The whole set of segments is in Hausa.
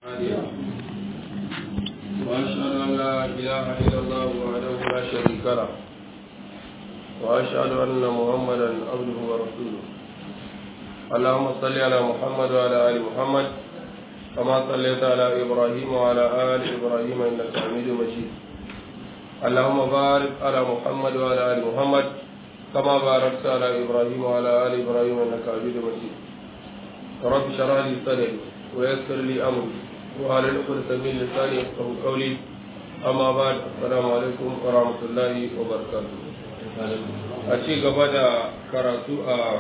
هاديا وأشهد أن لا إله إلا الله وحده لا شريك له وأشهد أن محمدا عبده ورسوله اللهم صل على محمد وعلى آل محمد كما صليت على إبراهيم وعلى آل إبراهيم إنك حميد مجيد اللهم بارك على محمد وعلى آل محمد كما باركت على إبراهيم وعلى آل إبراهيم إنك حميد مجيد رب اشرح لي صدري ويسر لي أمري وعلى الأخرى من لساني يفقه قولي أما بعد السلام عليكم ورحمة الله وبركاته أشي قبدا كراتو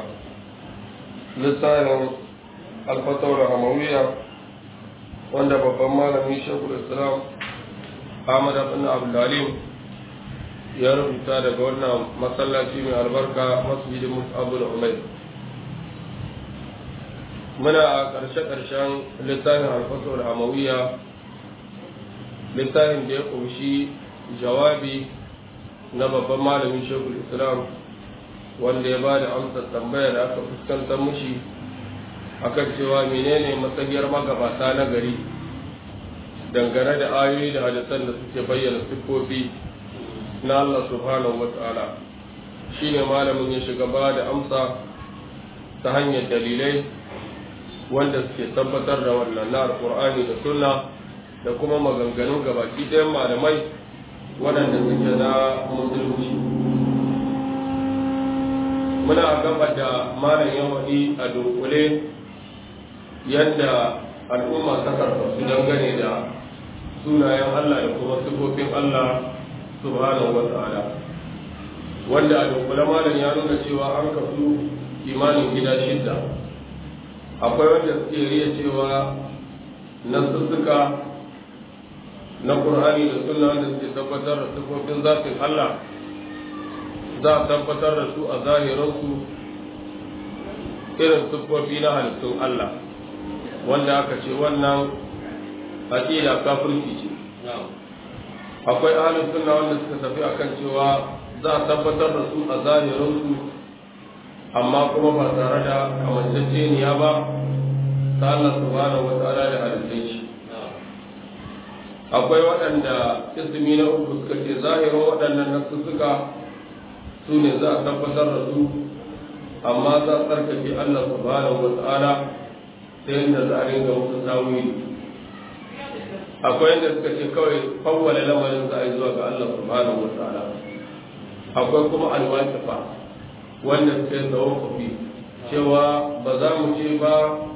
لسان الفتوى الهموية wanda babban malami shekul islam ahmad abin abdulalim ya rubuta daga wannan masallaci mai albarka masjidin mus'abul umair muna a ƙarshe-ƙarshen littafin alfasar hamawiya littafin da ya ƙunshi jawabi na babban malamin shekul islam wanda ya ba da amsar tambaya da aka fuskantar mushi akan cewa menene matsayiyar magabata na gari dangane da ayoyi da hadisan da suke bayyana siffofi na Allah subhanahu wa ta'ala shine malamin ya shiga ba da amsa ta hanyar dalilai wanda suke tabbatar da wannan na alqur'ani da sunna da kuma maganganun gabaki ɗayan malamai waɗanda suke na musulunci muna gaba da malam yawani a dunkule yadda al'umma ta karfasu dangane da sunayen Allah da kuma sifofin Allah subhanahu wa ta'ala wanda a dunkule malam ya nuna cewa an kasu imanin gida shidda akwai wanda suke riya cewa nasussuka na Qur'ani da sunna da suke tabbatar da sifofin zafin Allah za a tabbatar da su a zahiransu irin siffofi na halittun Allah wanda aka ce wannan aƙida kafirci ce akwai ahalin sunna wanda suka tafi akan cewa za a tabbatar da su a zahirinsu amma kuma ba tare da kamanceceniya ba ta Allah subhanahu wa ta'ala da halittun shi akwai waɗanda ismi na uku suka ce zahirin waɗannan nasu suka su ne za a tabbatar da su amma za a tsarkake Allah subhanahu wa ta'ala ta yadda za a ringa musu tawili akwai yadda suka ce kawai fawwala lamarin za a yi zuwa ga Allah subhanahu wa ta'ala akwai kuma alwaqifa wanda suka yi tawaffufi cewa ba za mu ce ba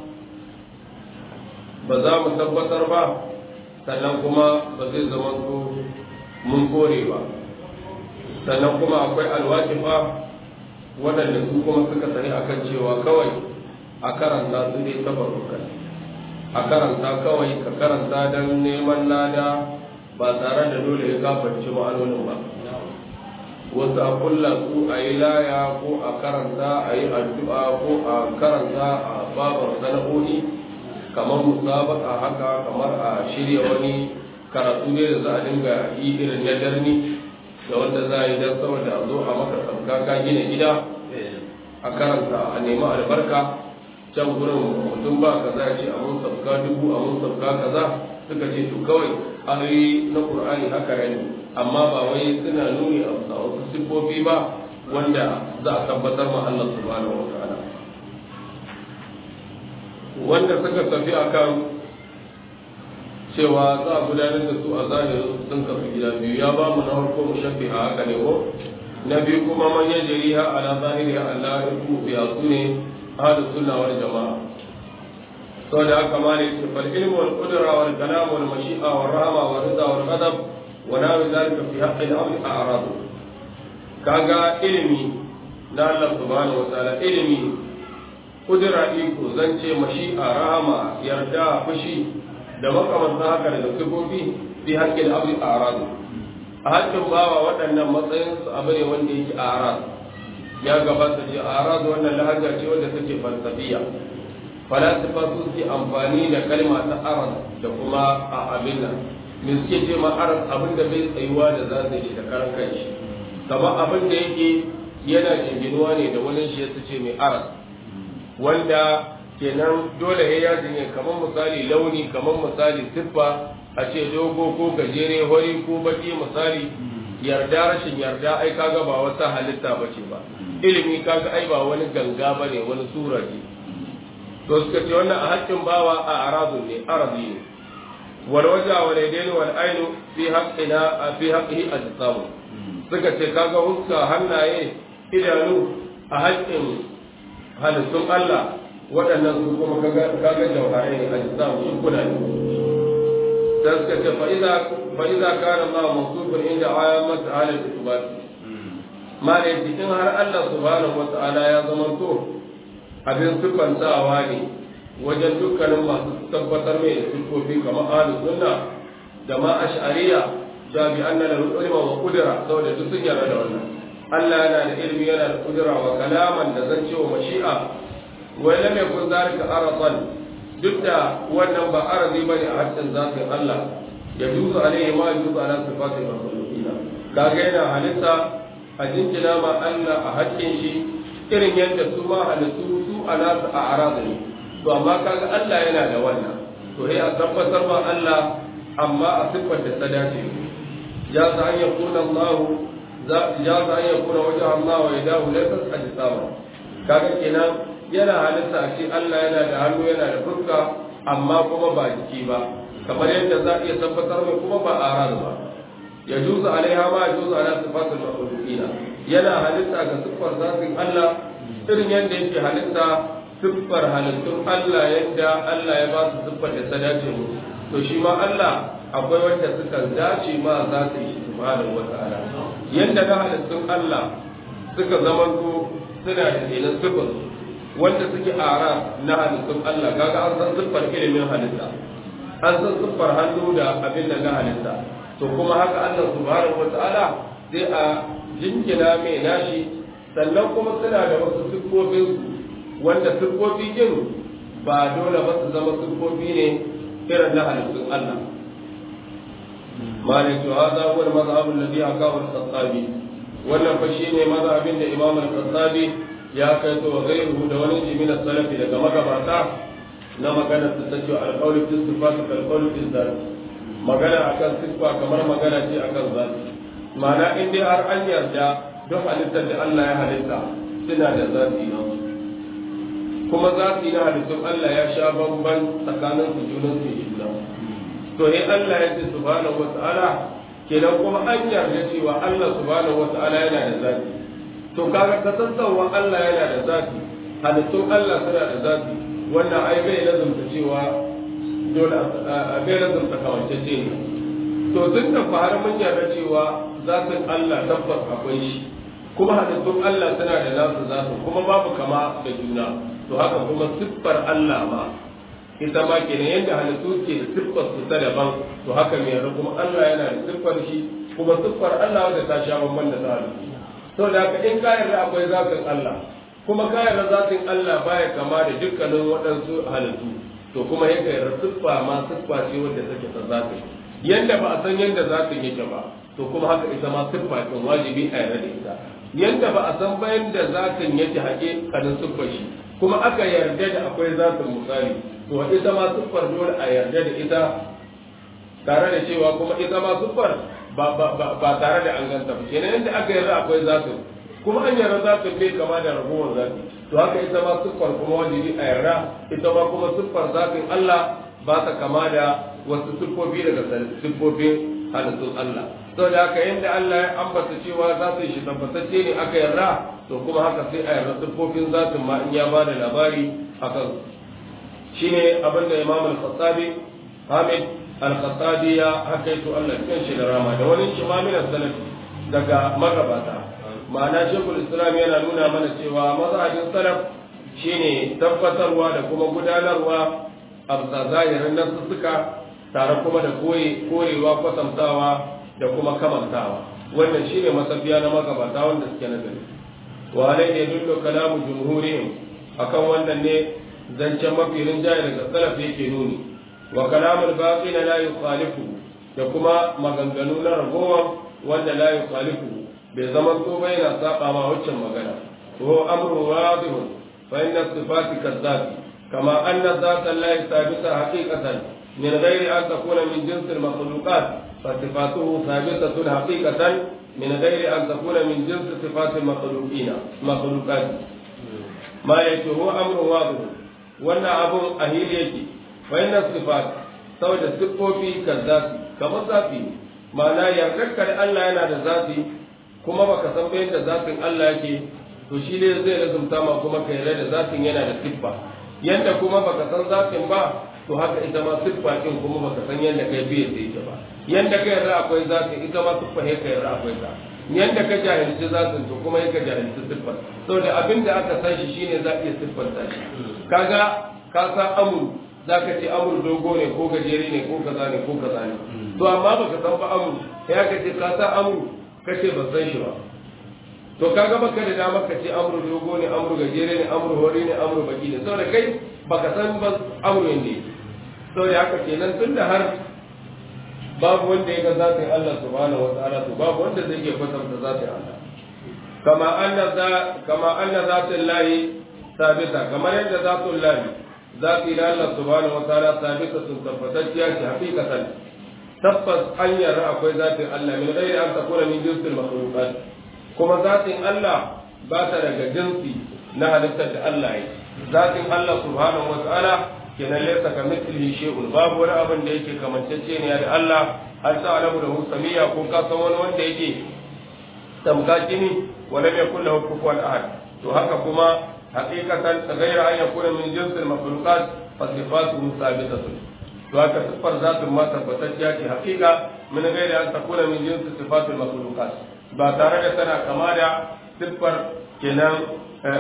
ba za mu tabbatar ba sannan kuma ba zai zama ko mun kore ba sannan kuma akwai alwaqifa waɗanda su kuma suka sani akan cewa kawai a karanta su ne tabarrukan a karanta kawai ka karanta don neman lada ba tare da dole ya gafarci ma'anonin ba wasu a kulla su a yi laya ko a karanta a yi addu'a ko a karanta a babar sana'o'i kamar musabaka haka kamar a shirya wani karatu ne da za a dinga yi irin na darni da wanda za a yi don saboda a zo a maka tsarka ka gina gida a karanta a nemi albarka can gurin mutum ba kaza ce a mun sabka dubu a mun sabka kaza suka ce to kawai ayoyi na qur'ani haka ne amma ba wai suna nuni a wasu siffofi ba wanda za a tabbatar ma Allah subhanahu wa ta'ala wanda suka tafi akan cewa za a gudanar da su a zahirin sun kafi gida biyu ya ba mu na farko mu shafi a haka ne ko na biyu kuma man yajriha ala zahiri Allah ya ku biya su ne أهل السنة والجماعة سؤال كمال فالعلم والقدرة والكلام والمشيئة والرحمة والرضا والغضب ونحو ذلك في حق الأمر أعراض كاغا علمي na Allah subhanahu wataala ilimi kudura iko zance mashi'a rahama yarda fushi da makamantan haka daga sifofi fi haƙƙin abu a aradu a haƙƙin bawa waɗannan matsayinsu abu ne wanda yake a aradu ya gabata ce a arazu wannan lahaja ce wadda take falsafiya falasifa su ke amfani da kalma ta aras da kuma a abin nan me suke ce ma aras abin da bai tsayuwa da za shi da karan kanshi kamar abin da yake yana jinginuwa ne da wani shi ya ce mai aras wanda kenan dole ya ne kamar misali launi kamar misali siffa a ce dogo ko gajere hori ko baki misali yarda rashin yarda ai kaga ba wata halitta ba ce ba ilimi kaga ai ba wani ganga ba ne wani sura ne to suka ce wannan a haƙƙin bawa a arazun ne arazi ne wal waja wal yadaini wal ainu fi haqqina fi haqqihi ajsamu suka ce kaga huska hannaye idanu a haƙƙin halittun Allah waɗannan su kuma kaga jauharai ne ajsamu shi kuna ne sai suka ce fa iza kana ma mawsufun inda ayyamat halal isbat ma ne in har Allah subhanahu wa ta'ala ya zama to abin siffantawa ne wajen dukkanin masu tabbatar mai da siffofi kamar ahlus sunna da ma ash'ariya da bi anna lahu ilma wa qudra saboda duk sun yarda da wannan Allah yana da ilmi yana da qudra wa kalaman da zan ce wa mashi'a wa lam yakun zalika aradan duk da wannan ba arazi bane a haccin zatin Allah ya duzu alaihi ma yuzu ala sifatil makhluqina kaga yana halitta a jinkina ma Allah a haƙƙin shi irin yadda su ma halittu su a nasu a arazu ne to amma kaga Allah yana da wannan to sai a tabbatar ma Allah amma a siffar da ta dace ya sa an ya kuna Allah ya sa an ya kuna wajen Allah wa yadahu laysat ajsama kaga kenan yana halitta a ce Allah yana da hannu yana da fuska amma kuma ba jiki ba kamar yadda za a iya tabbatar mai kuma ba a arazu ba ya juzu alaiha ma ya juzu ala sifatul makhluqina yana halitta ga siffar zatin Allah irin yadda yake halitta siffar halittun Allah yadda Allah ya ba su siffar da ta dace mu to shi ma Allah akwai wanda suka dace ma zatin shi subhanahu wata'ala yadda ga halittun Allah suka zamanto suna da kenan siffar wanda suke ara na halittun Allah kaga an san siffar ilimin halitta an san siffar hannu da abin da na halitta to kuma haka Allah subhanahu wata'ala sai a jinkina mai nashi sannan kuma suna da wasu siffofin wanda siffofi din ba dole ba su zama siffofi ne irin na halittun Allah malik to hada huwa al-mazhab alladhi akahu al-khattabi wannan fa shine mazhabin da Imam al-Khattabi ya kai to gairu da wani jimin salafi daga magabata na magana ta tace al-qawli fi sifat kal-qawli fi zat magana akan siffa kamar magana ce akan zati ma'ana in dai har an yarda duk halittar da Allah ya halitta suna da zafi na kuma zafi na halittun Allah ya sha bamban tsakanin su junan su juna to in Allah ya ce subhanahu wata'ala kenan kuma an yarda cewa Allah subhanahu wata'ala yana da zafi to kaga kasancewa Allah yana da zafi halittun Allah suna da zafi wannan ai bai lazumta cewa dole bai lazumta kamancece ne to duk da fara mun yarda cewa zatin Allah tabbas akwai shi kuma halittun Allah suna da nasu zasu kuma babu kama da juna to haka kuma siffar Allah ma ita ma kenan yadda halittu ke da siffar su ta daban to haka mai yarda kuma Allah yana da siffar shi kuma siffar Allah wanda ta sha bamban da ta halittu to da haka in ka yarda akwai zatin Allah kuma ka yarda zatin Allah baya kama da dukkanin waɗansu halittu to kuma yake yarda siffa ma siffa ce wanda take ta zatin yanda ba a san yanda zatin yake ba to kuma haka ita ma siffa ce wajibi a yarda da ita yanda ba a san bayan da zatin yake haƙe kanin siffar shi kuma aka yarda da akwai zatin misali to ita ma siffar dole a yarda da ita tare da cewa kuma ita ma siffar ba tare da an ganta ba kenan yanda aka yarda akwai zatin kuma an yarda zatin bai kama da ragowar zati to haka ita ma siffar kuma wajibi a yarda ita ma kuma siffar zatin Allah ba ta kama da wasu siffofi daga siffofin halittun Allah saboda haka yadda Allah ya ambata cewa za su shi tabbatacce ne aka yarda to kuma haka sai a yarda siffofin zatin ma in ya ba da labari akan shine abin da Imam al-Khattabi Hamid al-Khattabi ya hakaito Allah kan shi da rama da wani shimamin salafi daga magabata ma'ana shekul islam yana nuna mana cewa mazhabin salaf shine tabbatarwa da kuma gudanarwa a bisa zahirin nasussuka tare kuma da korewa kwatantawa da kuma kamantawa wannan shine masafiya na magabata wanda suke nazari wa alai ne dullo kalamu jumhurihim akan wannan ne zancen mafi rinjaye daga salaf yake nuni wa kalamul baqina la yukhalifu da kuma maganganu na ragowa wanda la yukhalifu bai zama to ba yana saba ma waccan magana ko amru wadihun fa inna sifati kazzabi kama anna zata Allah sabita haqiqatan min ghairi an takuna min jins al-makhluqat fa sifatuhu sabitatun haqiqatan min ghairi an takuna min jins sifat al-makhluqina makhluqat ma yake huwa amrun wadih wannan abun ahili yake fa inna sifat saboda siffofi kazzati kamar zafi ma'ana yardarka da Allah yana da zafi kuma baka san bayan da zafin Allah yake to shi ne zai lazumta ma kuma ka yarda da zafin yana da siffa yanda kuma baka san zafin ba to haka ita ma siffa din kuma baka san yanda kai biye da ita ba yanda ka yarda akwai zafin ita ma siffa ne ka yarda akwai ta yanda ka jahilci zafin to kuma ka jahilci siffar saboda abin da aka san shi shine za iya siffanta shi kaga ka san amur za ka ce amur dogo ne ko gajere ne ko kaza ne ko kaza ne to amma baka san ba amur ya ka ce ka san amur ka ce ban san shi ba to kaga baka da dama ka ce amur dogo ne amur gajere ne amur hori ne amur baki ne saboda kai baka san ba amur ne saboda haka kenan tunda har babu wanda ya ga zatin Allah subhanahu wa ta'ala to babu wanda zai iya kwatanta zatin Allah kama anna za kama anna zatin lahi sabita kamar yadda zatul lahi zati da Allah subhanahu wa ta'ala sabita sun tabbatacciya ce hakikatan tabbas an yarda akwai zatin Allah min ghairi an takuna min jinsil makhluqat kuma zatin Allah ba ta daga jinsi na halittar da Allah ya zatin Allah subhanahu wa ta'ala kenan laysa ka mithlihi shay'un babu wani abin da yake kamancece ne da Allah har sa alamu da husamiya ko ka san wani wanda yake tamka kini wala yakul lahu kufuwan ahad to haka kuma haqiqatan ghayra an yakuna min jinsil makhluqat fa sifatuhu sabitatun to haka sifar zatun ma tabbatacciya ce haqiqa min ghayri an takuna min jinsi sifatul makhluqat ba tare da tana kama da siffar kenan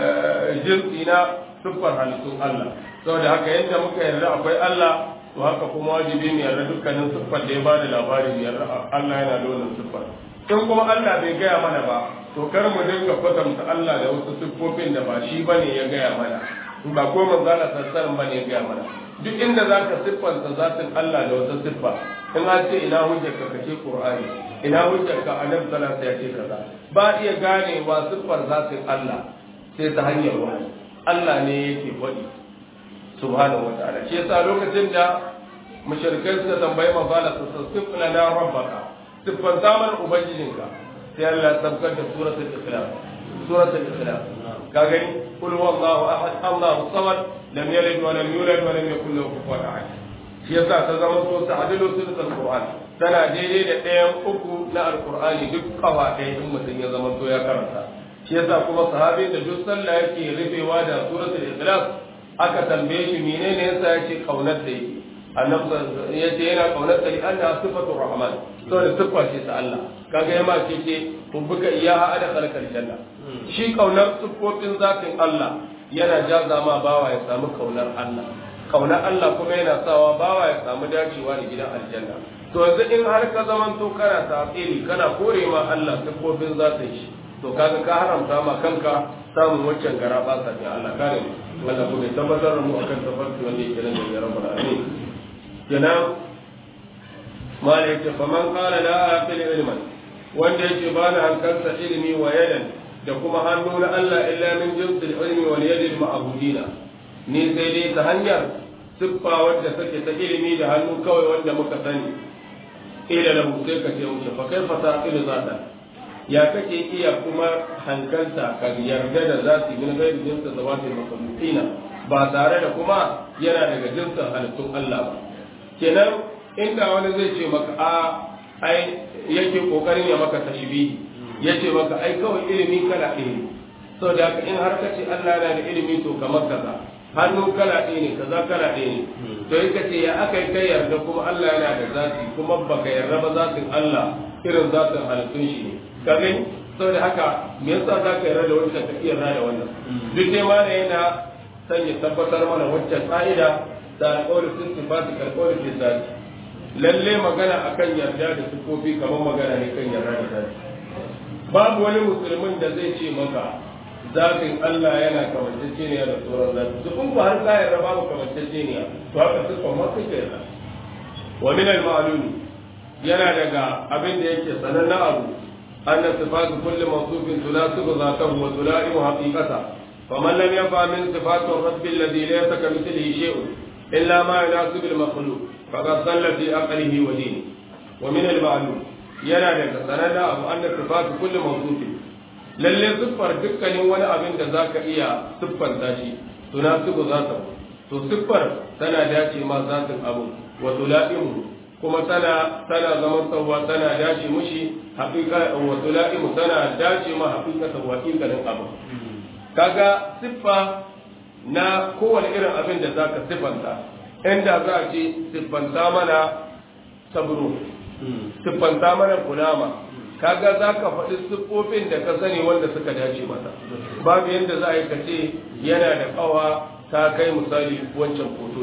jinsi na siffar halittun Allah saboda haka yadda muka yarda akwai Allah to haka kuma wajibi mu yarda dukkanin siffar da ya ba da labari mu yarda Allah yana da wannan siffar in kuma Allah bai gaya mana ba to kar mu dinga kwatanta Allah da wasu siffofin da ba shi bane ya gaya mana ba ko manzo Allah sallallahu bane ya gaya mana duk inda zaka siffanta zatin Allah da wata siffa in an ce ina hujjarka kace Qur'ani ina hujjarka annabi sallallahu alaihi wasallam ya ce kaza ba iya ganewa siffar zatin Allah sai ta hanyar wahayi Allah ne yake faɗi subhanahu wataala shi yasa lokacin da mushrikai suka tambayi manzala su sifna na rabbaka siffan zaman ubangijinka sai Allah ya tabbatar da suratul ikhlas suratul ikhlas ka gani kul huwallahu ahad Allahu samad lam yalid wa lam yulad wa lam yakul lahu kufuwan ahad shi yasa ta zama so ta'dilu suratul qur'an tana daidai da ɗayan uku na alqur'ani duk kawa ɗaya in mutum ya zama so ya karanta shi yasa kuma sahabi da duk sallah yake rufewa da suratul ikhlas aka tambaye shi menene yasa yake kaunar da yake annabi yace yana kaunar da Allah sifatu rahman saboda siffa ce ta Allah kaga yama ce ce hubbuka iyaha ada khalqal janna shi kaunar siffofin zatin Allah yana jaza ma bawa ya samu kaunar Allah kaunar Allah kuma yana sawa bawa ya samu dacewa da gidan aljanna to yanzu in har ka zaman to kana tafsiri kana kore ma Allah siffofin zatin shi to kaga ka haramta ma kanka samun waccan gara ba sa ne Allah kare mu wanda ku bai tabbatar da mu akan tafarki wanda yake nan da rabbul alamin kenan mala yake faman qala la aqil ilman wanda yake ba na hankalta ilimi wa yadan da kuma hannu na Allah illa min jinsil ilmi wal yadil ma'budina ni sai dai ta hanyar siffa wadda take ta ilimi da hannu kawai wanda muka sani ila lahu sai ka ce wuce fa kaifa taqilu zata ya kake iya kuma hankalta ka yarda da zati min ghairi jinsi zawatil makhluqina ba tare da kuma yana daga jinsin halittun Allah ba kenan inda wani zai ce maka a ai yake kokarin ya maka tashbihi yace maka ai kawai ilimi kala ɗaya so da haka in har kace Allah yana da ilimi to kamar kaza hannu kala ɗaya ne kaza kala ɗaya ne to in kace ya aka kai yarda kuma Allah yana da zati kuma baka yarda ba zatin Allah irin zatin halittun shi ne ka gani saboda haka me yasa za ka yarda da wancan ka iya yarda da wannan duk dai ma yana sanya tabbatar mana wancan ka'ida da alƙawarin sun sifati alƙawarin fi zati lalle magana akan yarda da sifofi kamar magana ne kan yarda da zati babu wani musulmin da zai ce maka zatin Allah yana kamanceceniya da tsoron zati su kun har ka yarda babu kamanceceniya to haka sifan ma kai ka yarda wa min al-ma'lumi yana daga abin da yake sanannen abu أن صفات كل موصوف تناسب ذاته وتلائم حقيقته فمن لم يفهم من صفات الرب الذي ليس كمثله شيء إلا ما يناسب المخلوق فقد ضل في عقله ودينه ومن المعلوم yana daga sanada abu anna sifatu kulli mawsufin lalle siffar dukkanin wani abin da zaka iya siffanta shi tunasibu zata to siffar tana dace ma zatin abu wa tulaimu kuma tana tana zaman tsawa tana dace mushi haqiqa wa tulaimu tana dace ma haqiqatan wa haqiqatan abu kaga siffa na kowane irin abin da zaka siffanta inda za a ce siffanta mana sabro siffanta mana kunama kaga za ka faɗi siffofin da ka sani wanda suka dace mata babu yadda za a yi ka ce yana da ƙawa ta kai misali wancan foto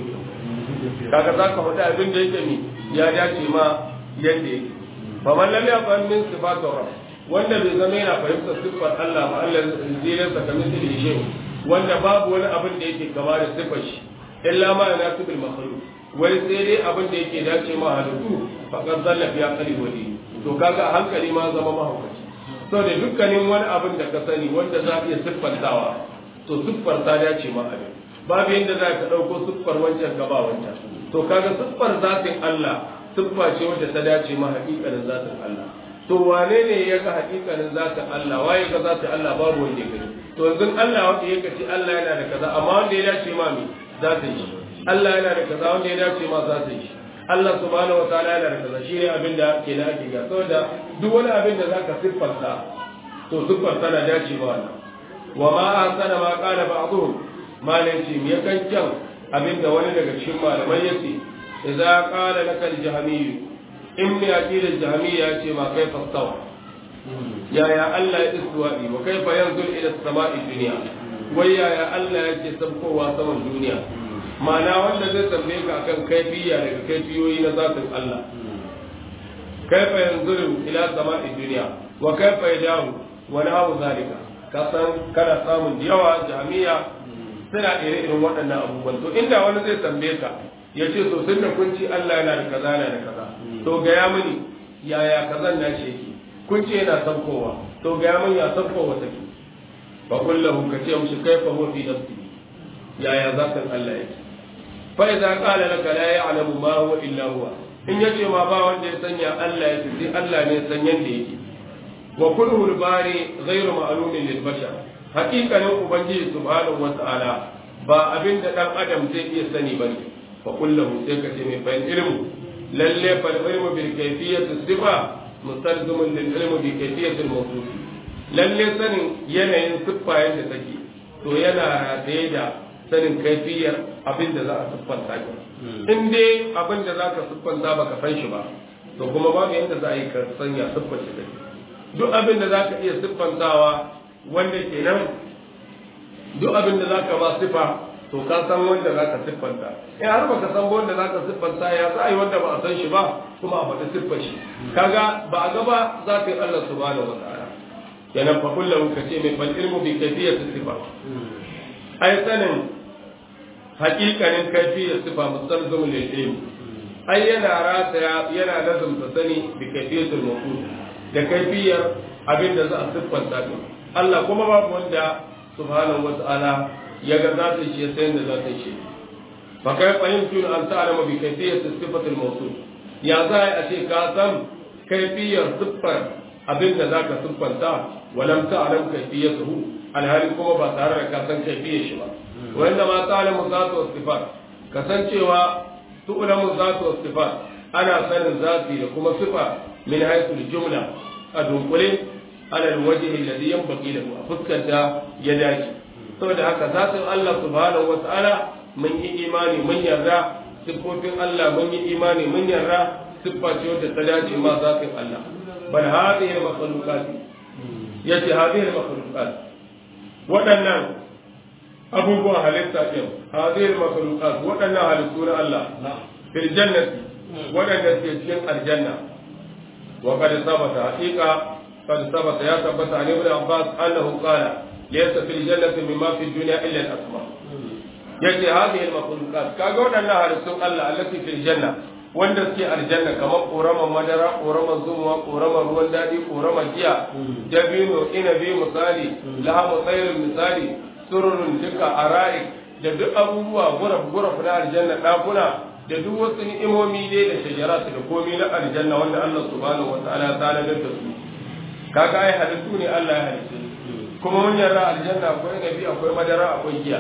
kaga za ka faɗi abin da yake mi ya dace ma yadda yake ba man lam yafham min sifatu rabb wanda bai zama yana fahimtar siffar Allah ba Allah zai sa kamar shi shi wanda babu wani abin da yake kama da siffar shi illa ma yanasibul makhluq wai sai dai abin da yake dace ma halittu faqad zalla fi aqli wa dini to kaga a hankali ma zama mahaukaci so da dukkanin wani abin da ka sani wanda za ka iya siffantawa to siffar ta dace ma abin babu yadda za ka ɗauko siffar wancan ka ba wancan to kaga siffar zatin Allah siffa ce wadda ta dace ma haƙiƙanin zatin Allah to wane ne ya ga haƙiƙanin zatin Allah waye ga zatin Allah babu wanda ya gani to yanzu Allah wanda ya ce Allah yana da kaza amma wanda ya dace ma me zatin shi Allah yana da kaza wanda ya dace ma zatin shi Allah subhanahu wa ta'ala yana da kaza shi ne abin da ke na ake ga saboda duk wani abin da zaka siffarta to siffar tana dace ma wannan wa ma ahsana ma qala ba'dhum malai ce me kan kyan abin da wani daga cikin malamai yace idza qala laka al-jahmiyyu inni aqila al-jahmiyya ce ma kai fastawa ya ya Allah ya iswa'i wa kaifa yanzul ila as-sama'i dunya wai ya ya Allah yake sabkowa saman duniya ma'ana wanda zai tambaye ka akan kaifiya daga kaifiyoyi na zatin Allah kaifa yanzuru ila sama'i dunya wa kaifa yadahu wa nahu zalika ka san kana samun yawa jami'a suna ire irin waɗannan abubuwan to inda wani zai tambaye ka ya ce to sun da kun ci Allah yana da kaza yana da kaza to gaya mini yaya kazan na shi yake kun ce yana saukowa to gaya mini ya saukowa take fa kullahu ka ce mushi kaifa huwa fi nafsi yaya zatin Allah yake fa idza qala laka la ya'lamu ma huwa illa huwa in yace ma ba wanda ya sanya Allah yake sai Allah ne san yanda yake wa kullu al-bari ghayru ma'lumin lil bashar haqiqanin ubangiji subhanahu wa ta'ala ba abin da dan adam zai iya sani bane fa kullahu sai ka ce mai fa ilmu lalle fa ilmu bil kayfiyati sifa mustalzimun lil ilmu bi kayfiyati al-mawsuf lalle sanin yanayin siffa yadda take to yana rataye da sanin kaifiyar abin da za a siffanta ka in dai abin da za ka siffanta ba ka san shi ba to kuma babu yadda za a yi ka sanya siffar shi kai duk abin da za ka iya siffantawa wanda kenan duk abin da za ka ba siffa to ka san wanda za ka siffanta in har ba ka san wanda za ka siffanta ya za a yi wanda ba a san shi ba kuma a faɗi siffar shi kaga ba a gaba za ka yi Allah subhanahu wa ta'ala kenan fa kullu ka ce mai bal ilmu bi kayfiyati sifa ai sanin hakikanin kaifiyar sifa mustalzimu lil ilm ai yana rataya yana lazumta sani bi kaifiyatul mawqut da kaifiyar abin da za a siffanta din Allah kuma babu wanda subhanahu wata'ala ya ga za ta shi sai da za ta shi fa kai fahimtu an ta'lamu bi kayfiyati sifatul mawqut ya za a ce ka san kaifiyar siffar abin da zaka siffanta walam ta'lam kayfiyatuhu alhali kuma ba tare da ka san kaifiyar shi ba wanda ma ta'lamu zatu was sifat kasancewa tu'lamu zatu was sifat ana sanin zati da kuma sifa min haythu jumla a dunkule ala alwajhi alladhi yanbaghi lahu a fuskanta ya dace saboda haka zatin Allah subhanahu wa ta'ala mun yi imani mun yarda siffofin Allah mun yi imani mun yarda siffa ce wadda ta dace ma zatin Allah bal hadhihi al-makhluqat yace hadhihi al-makhluqat waɗannan abubuwan halitta ɗin hadhihi al-makhluqat waɗannan halittu na Allah fil jannati waɗanda ke cikin aljanna wa qad sabata haqiqa qad sabata ya tabbata an ibn Abbas annahu qala laysa fil jannati mimma fi dunya illa al-asma yace hadhihi al-makhluqat kaga waɗannan halittun Allah allati fil janna wanda suke aljanna kamar ƙoramar madara ƙoramar zumuwa ƙoramar ruwan daɗi ƙoramar giya dabino inabi misali lahamu tsairin misali sururun duka ara'i da duk abubuwa guraf guraf na aljanna dakuna da duk wasu ni'imomi dai da shajaratu da komai na aljanna wanda Allah subhanahu wa ta'ala ya tanadar da su kaga ai halittu ne Allah ya halitta kuma mun yarda aljanna akwai nabi akwai madara akwai giya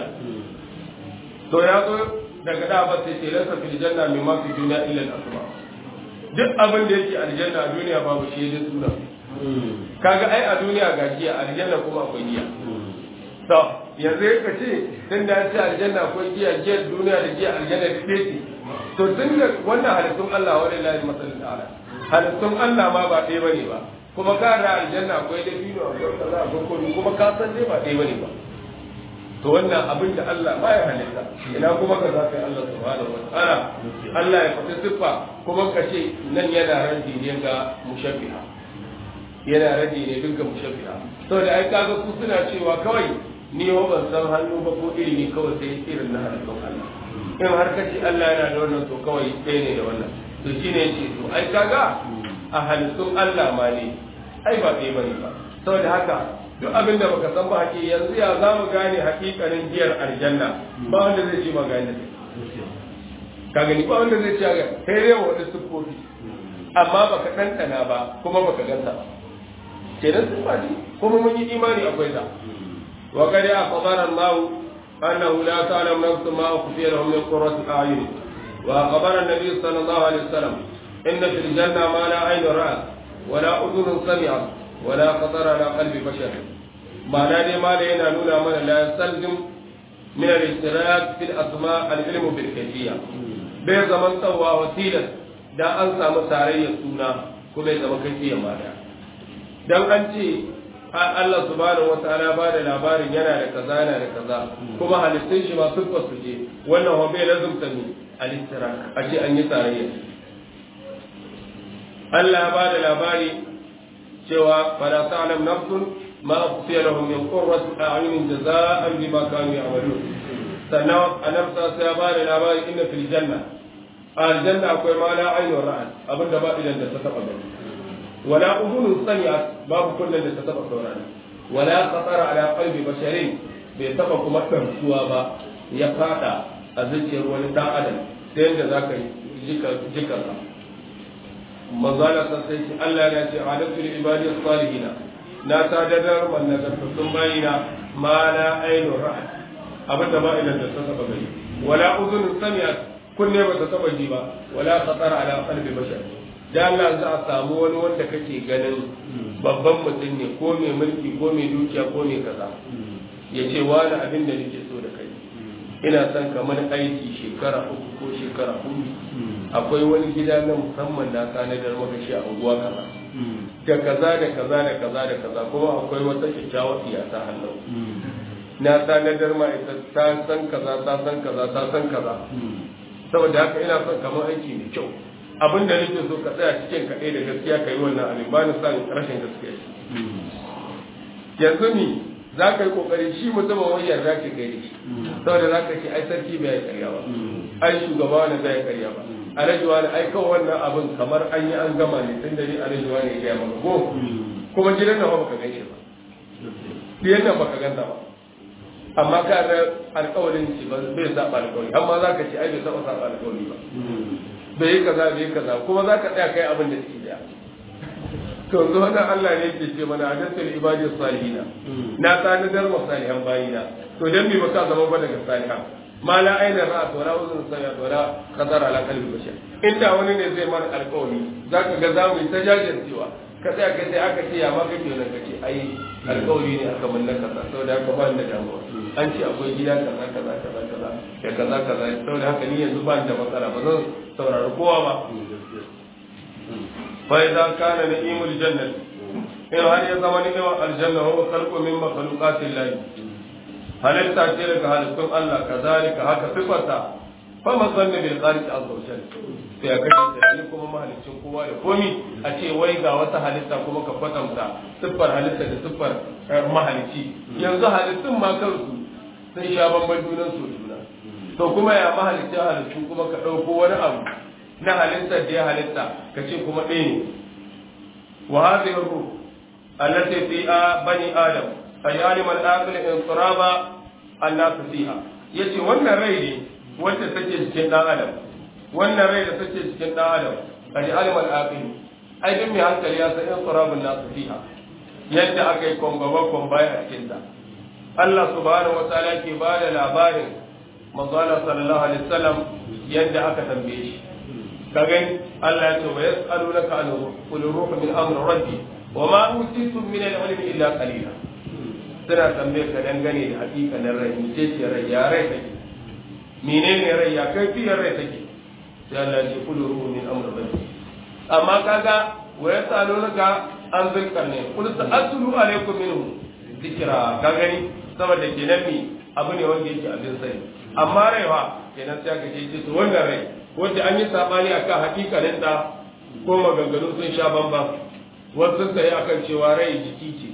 to ya zo daga da ba sai lasa fil janna min ma fi dunya illa al-asma duk abin da yake aljanna a duniya babu shi da suna kaga ai a duniya ga giya aljanna kuma akwai giya to yanzu ka ce tun da ce aljanna akwai giya giya duniya da giya aljanna da ce to tun da wannan halittun Allah wa lillahi masallu ta'ala halittun Allah ma ba ɗaya bane ba kuma ka da aljanna akwai da biyu akwai kaza akwai komai kuma ka san dai ba ɗaya bane ba to wannan abin da Allah ba ya halitta ina kuma ka za ka yi Allah subhanahu wa ta'ala Allah ya fata siffa kuma ka ce nan yana radi ne ga mushabbiha yana radi ne duk ga mushabbiha saboda ai kaga ku suna cewa kawai ni ho ban san hannu ba ko iri ne kawai sai irin na halittun Allah in har ka ce Allah yana da wannan to kawai ɗaya ne da wannan to shine yace to ai kaga a halittun Allah ma ne ai ba ɗaya bane ba saboda haka duk abin da baka san ba haƙi yanzu ya za mu gane haƙiƙanin giyar aljanna ba wanda zai ce ma gane ka gani ba wanda zai ce ga sai dai wani siffofi amma baka ɗanɗana ba kuma baka ganta ba kenan sun ba kuma mun yi imani akwai ta wa qad akhbara Allah annahu la ta'lamu nafsun ma ukhfiya lahum min qurrati a'yun wa akhbara an-nabi sallallahu alaihi wasallam inna fil janna ma la 'aynun ra'at wa la udhunun sami'at wa la khatara ala qalbi bashar ma'ana dai ma da yana nuna mana la yastalzim min al-ishtirak fil asma' al-ilm bil kayfiyya bai zaman tsawa wasilan da an samu tarayyar suna kuma ya zama kayfiyya ma da dan an ce Allah subhanahu wa ta'ala ba da labarin yana da kaza yana da kaza kuma halittun shi ma sun su je wannan wa bai lazumta ni al-ishtirak a ce an yi tarayya Allah ba da labari cewa fala ta'lam nafsun ma ukhfiya lahum min qurrati a'yunin jazaa'an bima kanu ya'malun sannan annabi sai ya ba da labari inna fil janna aljanna akwai ma la aynun ra'at abinda ba idan da ta taba gani wala udhunun sami'at babu kullun da ta taba saurari wala khatara ala qalbi basharin bai taba kuma tarsuwa ba ya fada a zuciyar wani dan adam sai yadda zaka jika jikarsa manzala san sai ce Allah ya ce adatu lil ibadi salihina na sadadar man nagartattun bayina ma la ainu ra'at abin da ba ilan da ta taba gani wala udhun sami'at kunne ba ta taba ji ba wala khatara ala qalbi bashar dan Allah za a samu wani wanda kake ganin babban mutum ne ko mai mulki ko mai dukiya ko mai kaza ya ce wani abin da nake so da kai ina son kamar aiki shekara uku ko shekara hudu akwai wani gida na musamman na tanadar maka shi a unguwa kaza da kaza da kaza da kaza da kaza kuma akwai wata kyakkyawar siyasa hannu na tanadar ma ita ta san kaza ta san kaza ta san kaza saboda haka ina son kamar aiki mai kyau abin da nake so ka tsaya cikin kaɗai da gaskiya ka yi wannan abin ba ni son rashin gaskiya yanzu ni za ka yi kokari shi mutumin wani yarda ce kai shi saboda za ka ce ai sarki bai karya ba ai shugaba wani bai karya ba alhaji wani ai kawai wannan abin kamar an yi an gama ne tun da ni alhaji wani ya gaya maka ko kuma gidan nan ba ka gan shi ba gidan nan ba ka ganta ba amma ka ga alƙawarin shi ba bai saba alƙawari amma za ka ce ai bai saba saba alƙawari ba bai yi kaza bai yi kaza kuma za ka tsaya kai abin da shi da to yanzu wannan Allah ne yake ce mana adatul ibadi salihina na tanadar wa salihan bayina to dan me baka zama ba daga salihan ma la aina ra'a wala uzun sami'a wala qadara ala qalbi bashar inda wani ne zai mana alƙawari zaka ga zamu yi ta jajircewa ka tsaya kai sai aka ce ya ma kake nan kace ai alƙawari ne aka mallaka sa saboda haka ba da damuwa an ce akwai gida kaza kaza kaza kaza da kaza kaza saboda haka ni yanzu ba da matsala ba zan saurari kowa ba فإذا كان نعيم الجنة إن هل يزمن نعم الجنة هو خلق من مخلوقات الله هل تأتي لك هل كم الله كذلك هكا صفتا فما ظن بالخالق عز وجل sai a kashe tunani kuma mahalicin kowa da komi a ce wai ga wata halitta kuma ka kwatanta siffar halitta da siffar mahalicci yanzu halittun ma kansu sun sha bamban junan su juna to kuma ya mahalicin halittu kuma ka ɗauko wani abu na halittar da ya halitta ka ce kuma ɗaya ne wa hadhihi ruh allati fi bani adam ay alim al aqil in turaba annasu fiha yace wannan rai ne wanda take cikin dan adam wannan rai da take cikin dan adam kaji alimal aqil ai duk mai hankali ya san inqirabun nasu fiha yadda aka yi kwangwaba kwambaya a cikin ta Allah subhanahu wataala ke ba da labarin manzala sallallahu alaihi wasallam yadda aka tambaye shi ka gani Allah ya ce wa yas'alunaka an qul ruhu min amri rabbi wa ma utitum min al-ilmi illa qalila suna tambayar ka dangane da hakikanin rai ce ce rai ya rai take menene rai ya kai fiyar rai take sai Allah ya ce qul ruhu min amri rabbi amma kaga wa yas'alunaka an zulkarne qul sa'atlu alaykum minhu zikra ka gani saboda kenan mi abu ne wanda yake abin sani amma rai fa kenan sai ka ce to wannan rai wanda an yi sabani akan hakikanin ta ko maganganu sun sha bamban wasu sun sai akan cewa rai jiki ce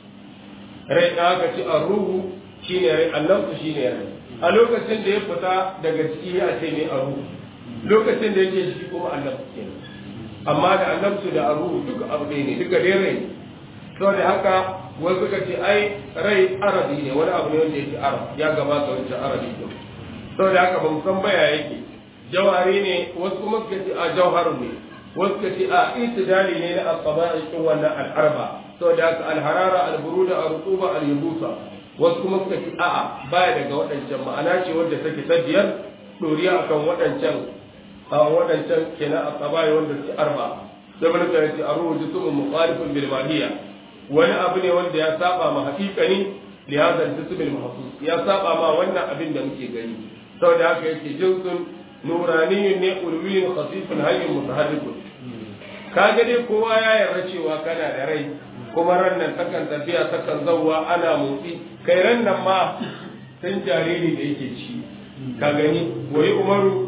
rai da aka ci a ruhu shine rai annabtu shine rai a lokacin da ya fita daga ciki ya ce ne a ruhu lokacin da yake shi kuma annabtu kenan amma da annabtu da a ruhu duka abu ɗaya ne duka dai rai saboda haka wasu suka ce ai rai arabi ne wani abu ne wanda yake arab ya gabata wancan arabi ne saboda haka ba mu san baya yake jawari ne wasu kuma suka ce a jawharu ne wasu suka ce a itidali ne na al-qaba'i cikin wannan al-arba saboda haka al-harara al-buruda al-rutuba al-yubusa wasu kuma suka ce a'a baya daga waɗancan ma'ana ce wadda take ta biyar doriya akan waɗancan a waɗancan kenan al-qaba'i wanda su arba da mun ka ce aruhu jismun mukhalifun bil mahiyya wani abu ne wanda ya saba ma haƙiƙani li hadha al-jism al-mahsus ya saba ma wannan abin da muke gani saboda haka yake jinsun nuraniyun ne ulwiyun khasifun hayyun mutaharrikun kaga dai kowa ya yarda cewa kana da rai kuma ran nan takan tafiya takan zawwa ana motsi kai ran nan ma tun jariri da yake ci ka gani wai umaru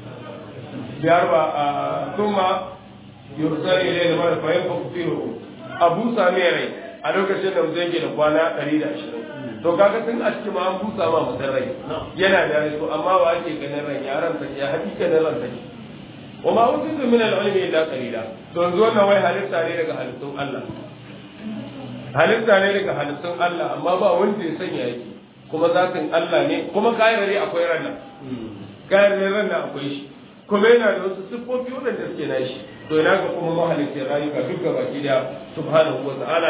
biyar ba a kuma yursal ilayhi mar fa yanfu fihi abu sami rai a lokacin da mutum yake da kwana 120 to kaga tun a cikin ma an busa ma mutum rai yana da rai to amma wa ake ganin ran yaran ta ya hakikanin ran ta wa ma utitu min al-ilmi illa qalila to yanzu wannan wai halitta ne daga halittun Allah halitta ne daga halittun Allah amma ba wanda ya sanya yake kuma zatin Allah ne kuma kayan rai akwai ran nan kayan rai ran nan akwai shi kuma yana da wasu siffofi waɗanda suke na shi to ina ga kuma mahalicin rayuka duk gaba ki da subhanahu wa ta'ala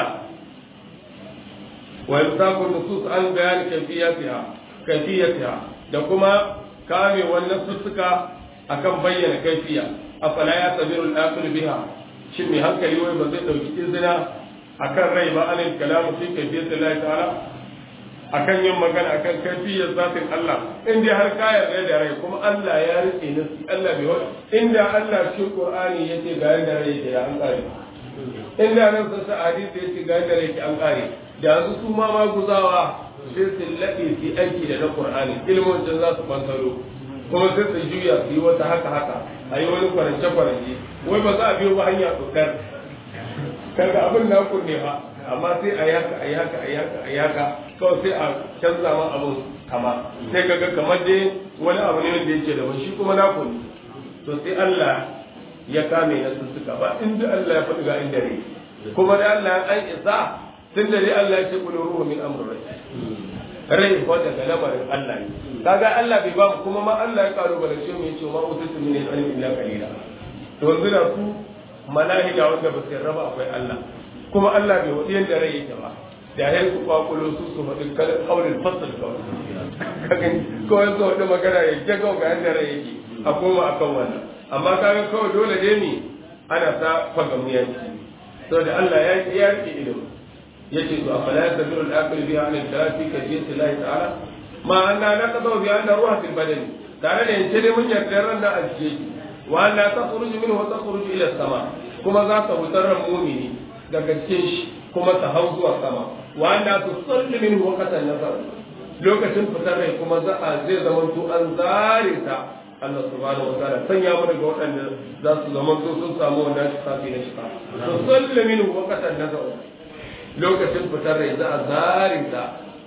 wa yamsaku nusus an bayan kayfiyatiha kayfiyatiha da kuma kame wannan sussuka akan bayyana kaifiya afala ya sabiru al-aqil biha shin mai hankali wai ba zai dauki izina akan rai ba anil kalamu fi kayfiyati Allah ta'ala akan yin magana akan kaifiyar zatin Allah in dai har ka yarda da rai kuma Allah ya rike nasi Allah bai wani inda Allah cikin Qur'ani yace ga yadda rai yake an kare inda nan sa hadisi yace ga yadda rai yake an kare da yanzu su ma maguzawa sai su laɓe su aiki da na Qur'ani ilmin da za su bantaro kuma sai su juya su yi wata haka haka a yi wani kwarance kwarance wai ba za a biyo ba hanya tsokar kaga abin na kunne ba amma sai a yaka a yaka a yaka a yaka kawai sai a canza ma abin kama sai kaga kamar dai wani abu ne wanda yake da ba shi kuma na kunne to sai Allah ya kame na sussuka ba inda Allah ya faɗi ga inda ne kuma da Allah an isa tun da dai Allah ya ce kullu ruhu min amri rai ko daga lamarin Allah ne kaga Allah bai ba mu kuma ma Allah ya karo bala ce mu yace ma utitu min al-ilmi illa qalila to yanzu da su malaika wanda ba su raba akwai Allah kuma Allah bai wadi yanda rai yake ba da ya ku kwakulo su su faɗi kaulin fasal kawai kaga ko yanzu wanda magana ya jago ga yanda rai yake a koma akan wannan amma kaga kawai dole dai ne ana ta fagamuyanci saboda Allah ya ya rike ilimi yace to afala yasbiru al-aqil bi an al-thalathi ka jinsi Allah ta'ala ma anna naqadu bi anna ruha fil badan tare da yace ne mun yarda ran da ajiye wa anna takhruju minhu wa takhruju ila sama kuma za ta fitar ran mu'mini daga cikin shi kuma ta hau zuwa sama wa anna tusalli minhu waqtan nazar lokacin fitar rai kuma za a zai zama to an zare ta Allah subhanahu wa ta'ala sanya mu daga waɗanda za su zama to sun samu wannan shafi na shifa tusalli minhu waqtan nazar lokacin fitar rai za a zare ta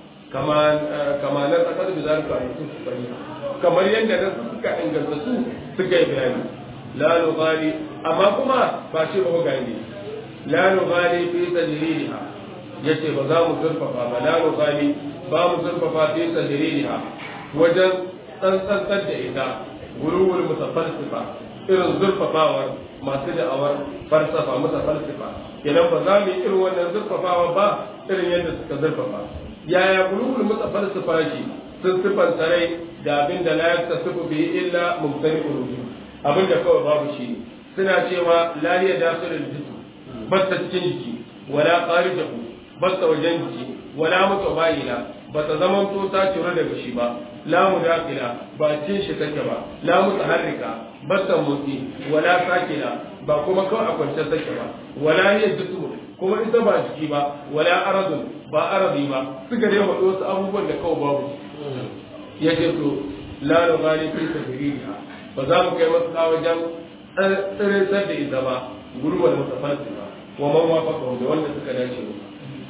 kama na tsakar da zarika a yusuf sani kamar yadda na suka inganta su suka yi bayani la nughali amma kuma ba shi ba gani la nughali fi tajriha yace ba za mu zurfafa ba la nughali ba mu zurfafa fi tajriha wajen tsantsantar da ita guluwul mutafalsifa irin zurfafawar masu da'awar falsafa mutafalsifa idan ba za mu yi irin wannan zurfafawa ba irin yadda suka zurfafa yaya guluwul mutafalsifa shi sun sifanta rai da abin da la yaktasifu bihi illa mumtani ulubi abin da kawai babu shi suna cewa la ya dakhilul jism basta cikin jiki wala kharijahu basta wajen jiki wala mutabayila ba ta zaman to ta ciro daga shi ba la mudakila ba cin shi take ba la mutaharrika basta motsi wala sakina ba kuma kawai a kwance take ba wala hiya jismu kuma ita ba jiki ba wala aradun ba arabi ba suka dai faɗi wasu abubuwan da kawai babu ya ce to la nughali fi tadriha ba za mu kai masu wajen tsiritar da ita ba gurbar mutafarsi ba wa man wafaka da wanda suka dace ba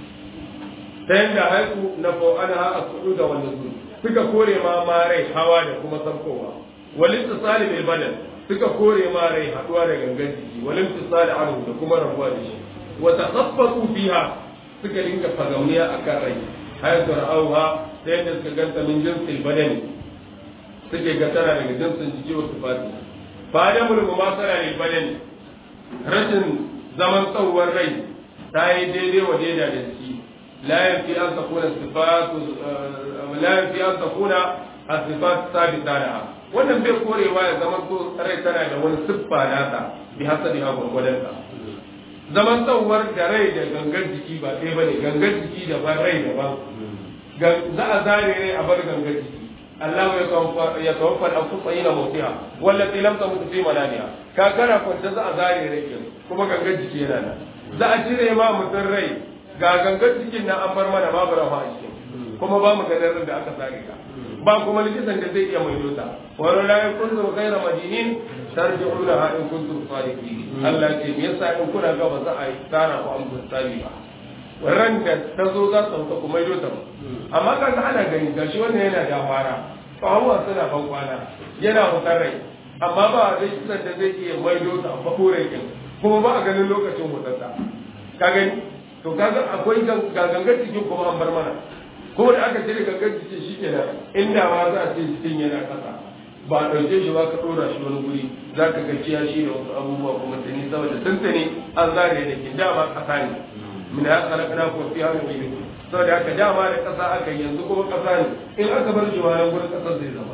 ta yadda haiku na fa'ana a sudu da wanda su suka kore ma marai hawa da kuma saukowa walin tisali bil badan suka kore ma rai haduwa da gangan jiki walin tisali anhu da kuma rabuwa da shi wa tasaffatu fiha suka dinga fagauniya akan rai hayatu ra'awha ta yadda suka ganta min jinsil badani suke ga tana daga jinsin jiki wa sifati fa da mulmu ma tsara lil badani rashin zaman tsawon rai ta yi daidai wa daida da jiki la yanfi an takuna sifatu la yanfi an takuna as-sifat sabita laha wannan bai korewa ya zaman to rai tana da wani siffa nata bi hasabi ha gurgudan ta zaman tsawar da rai da gangar jiki ba ɗaya bane gangar jiki da ban rai daban za a zare rai a bar gangar jiki Allah ya tawaffa al-anfusa ila mawtiha wallati lam tamut fi manamiha ka kana kwanta za a zare rai kuma gangar jiki yana nan za a cire ma mutum rai ga gangar jikin nan an bar mana babu rawa a cikin kuma ba mu ganin da aka zare ka ba kuma likitan da zai iya mai dota wani la yakuntum ghayra madinin tarji'una ha in kuntum sadiqin Allah ce me yasa in kuna ga ba za a yi tsara ku an tsari ba ran da ta zo za ta sauka kuma yi ta amma kaga ana gani gashi wannan yana da fara fahuwa suna ban kwana yana fitar rai amma ba a dai kisan da zai iya maido ta a rai kin kuma ba a ganin lokacin hutarsa ka gani to kaga akwai gangan cikin kuma an bar mana kuma da aka cire gangan cikin shi kenan inda ma za a ce cikin yana kasa ba a ɗauke shi ba ka ɗora shi wani guri za ka ga ciya shi da wasu abubuwa kuma tuni saboda tuntuni an zare da ke dama ƙasa ne min ya khalaqna ku fi hadhihi al saboda haka dama da ƙasa aka yanzu kuma ƙasa ne in aka bar shi wani gurin ƙasar zai zama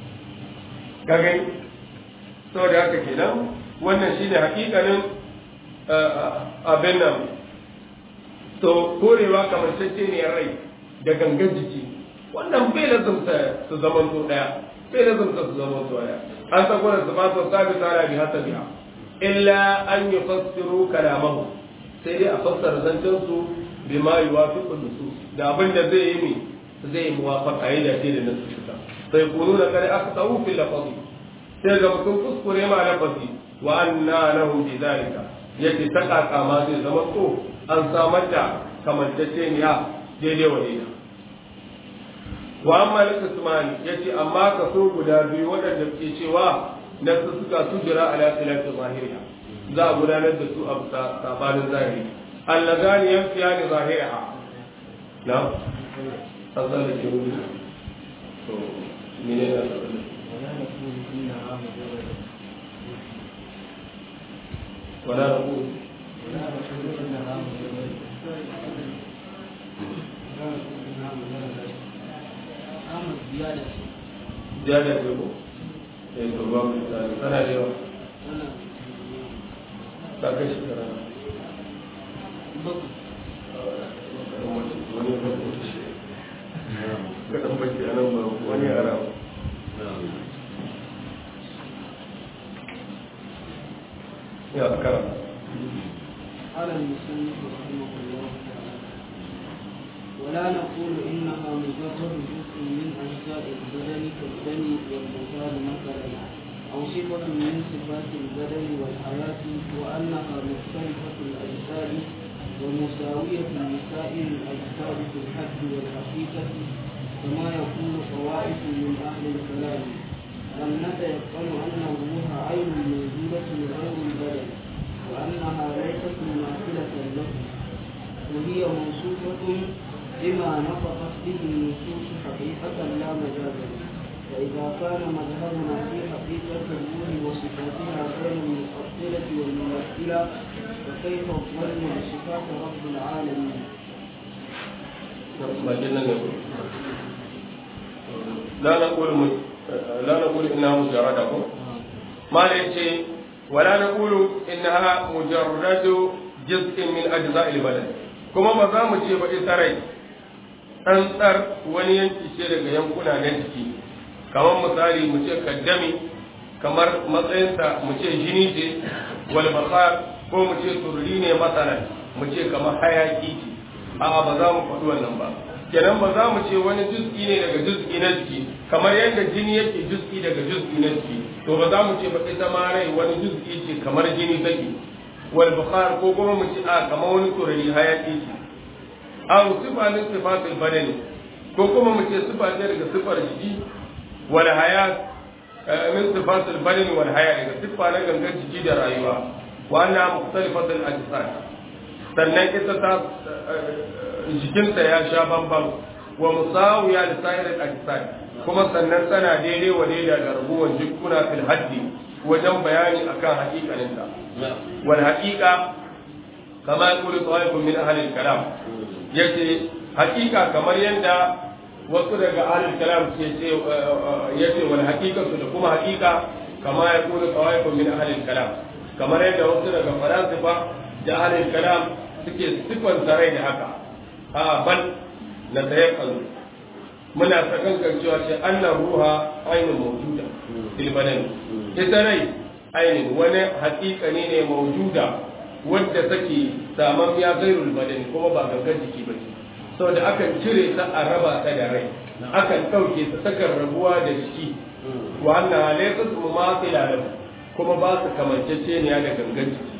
ka gani saboda haka kenan wannan shine hakikanin abin nan to korewa kamar ne rai da gangan jiki wannan bai lazumta su zaman to daya bai lazumta su zaman to daya an sako da su fasa sabi tara bi hasabiha illa an yufassiru kalamahu sai dai a fassara zancen su bima yuwafiqu nusus da abin da zai yi mi zai yi muwafaqa yayin da da nasu suka sai kunu da kare aka tsawu fil lafazi sai ga mutum kuskure ma lafazi wa anna lahu bi zalika yace ta kaka ma zai zama ko an samar da kamantacceniya daidai wa daidai wa amma al-qismani yace amma kaso guda biyu waɗanda ke cewa nasu suka tujira ala khilafi zahiriya za a gudanar da su a sabanin zahiri allazani yanfiyani zahiriha na azal ke wuri to mene ne wala naqul ziyada ce ko eh to ba mu tsari sana da yawa ta kai shekara wani kaɗan baki a nan ba wani ara ya kara قال المصنف رحمه الله تعالى ولا نقول انها مجرد جزء من اجزاء البدن كالدم والمثال مثلا او صفه من صفات البدن والحياه وانها مختلفه الاجزاء ومساويه لسائر الاجزاء في الحد والحقيقه كما يقول طوائف من اهل الكلام بل نتيقن ان الروح عين موجوده غير البدن وأنها ليست مماثلة له وهي موصوفة بما نطقت به النصوص حقيقة لا مجازا فإذا كان مذهبنا في حقيقة الروح وصفاتها غير المفصلة والممثلة فكيف الظن بصفات رب العالمين؟ لا نقول لا نقول انها مجرده ما ليش ولا نقول انها مجرد جزء من اجزاء البدن kuma ba za mu ce ba ita rai tsantsar wani yanki ce daga yankuna na jiki kamar misali mu ce kaddami kamar matsayinsa mu ce jini ce wal basar ko mu ce turri ne masalan mu ce kamar hayaki ce a'a ba za mu faɗi wannan ba kenan ba za mu ce wani juz'i ne daga juz'i na jiki kamar yadda jini yake juz'i daga juz'i na jiki to ba za mu ce ba ita ma rai wani juz'i ce kamar jini take wal bukhar ko kuma mu ce a kamar wani turari hayaki ce aw sifa min sifatil badani ko kuma mu ce sifa ce daga sifar jiki wal hayat min sifatil badani wal hayat daga sifa na gangan jiki da rayuwa wa anna mukhtalifatul ajsad sannan ita ta jikinta ya sha bambam wa musawiya da sa'irin ajsad kuma sannan tana daidai wa daida da rabuwar jikuna fil haddi wajen bayani akan haƙiƙaninta wal haƙiƙa kama yaqulu tawaifun min ahli kalam yace haƙiƙa kamar yadda wasu daga ahli kalam ke ce yace wal haqiqatu da kuma haƙiƙa kama yaqulu tawaifun min ahli kalam kamar yadda wasu daga falasifa da ahli kalam suke sifanta rai da haka a bal na tayakkalu muna sakankan cewa ce annan ruha ainihin mawjuda fil badan ita rai ainihin wani haƙiƙani ne mawjuda wadda take saman ya gairul badani kuma ba gangan jiki ba ce saboda akan cire ta a raba ta da rai akan ɗauke ta sakan rabuwa da jiki wa annan halayyar su matsila lahu kuma ba su kamanceceniya da gangan jiki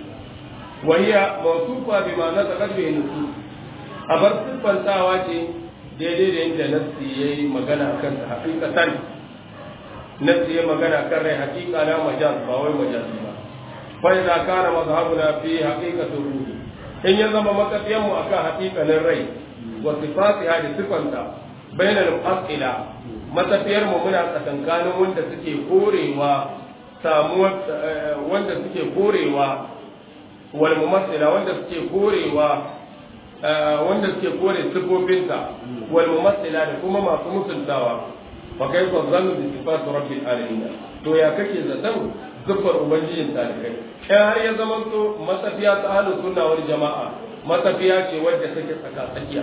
wahiya mawsufa bima nasaqat bihi nusus a bar siffantawa ce daidai da yadda nassi ya yi magana a kansa hakikatan nassi ya magana kan rai hakika na majaz ba wai majazi ba fa idza kana mazhabuna fi haqiqati ruhi in ya zama matafiyan mu akan hakikanin rai wa sifatiha da sifanta bainal asila matafiyar mu muna tsakankanin wanda suke korewa samuwar wanda suke korewa wal mumassila wanda suke korewa wanda suke kore sifofinsa wal mumassila da kuma masu mutuntawa fa kaifa zannu bi sifati rabbil alamin to ya kake zaton zuffar ubangijin talibai in har ya zama to matafiya ta ahlus sunna wal jama'a matafiya ce wadda take tsaka tsakiya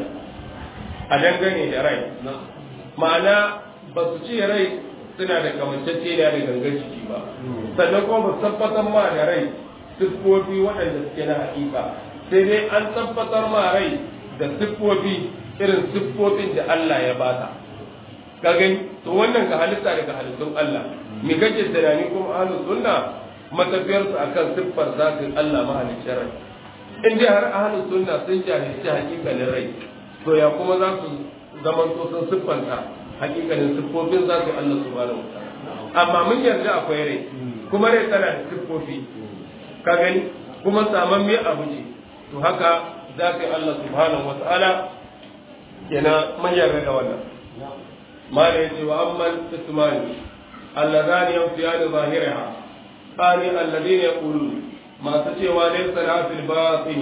a dangane da rai ma'ana ba su ce rai suna da kamancece da gangan jiki ba sannan kuma ba su tabbatar ma da rai siffofi waɗanda suke na hakika sai dai an tabbatar ma rai da siffofi irin siffofin da Allah ya bata ka gani to wannan ka halitta daga halittun Allah me kake tunani kuma ahlus sunna matafiyar su akan siffar zatin Allah mahaliccin rai in dai har ahlus sunna sun jahilci hakikalin rai to ya kuma za su zaman to sun siffanta hakikalin siffofin zatin Allah subhanahu wataala amma mun yarda akwai rai kuma rai tana da siffofi ka gani kuma saman mai abu ce to haka za ka yi Allah subhanahu wa ta'ala yana manyan da wannan ma da yace wa amman ismani allazani yamtiyani zahiriha ani alladhina yaqulun masu cewa laysa la fil batin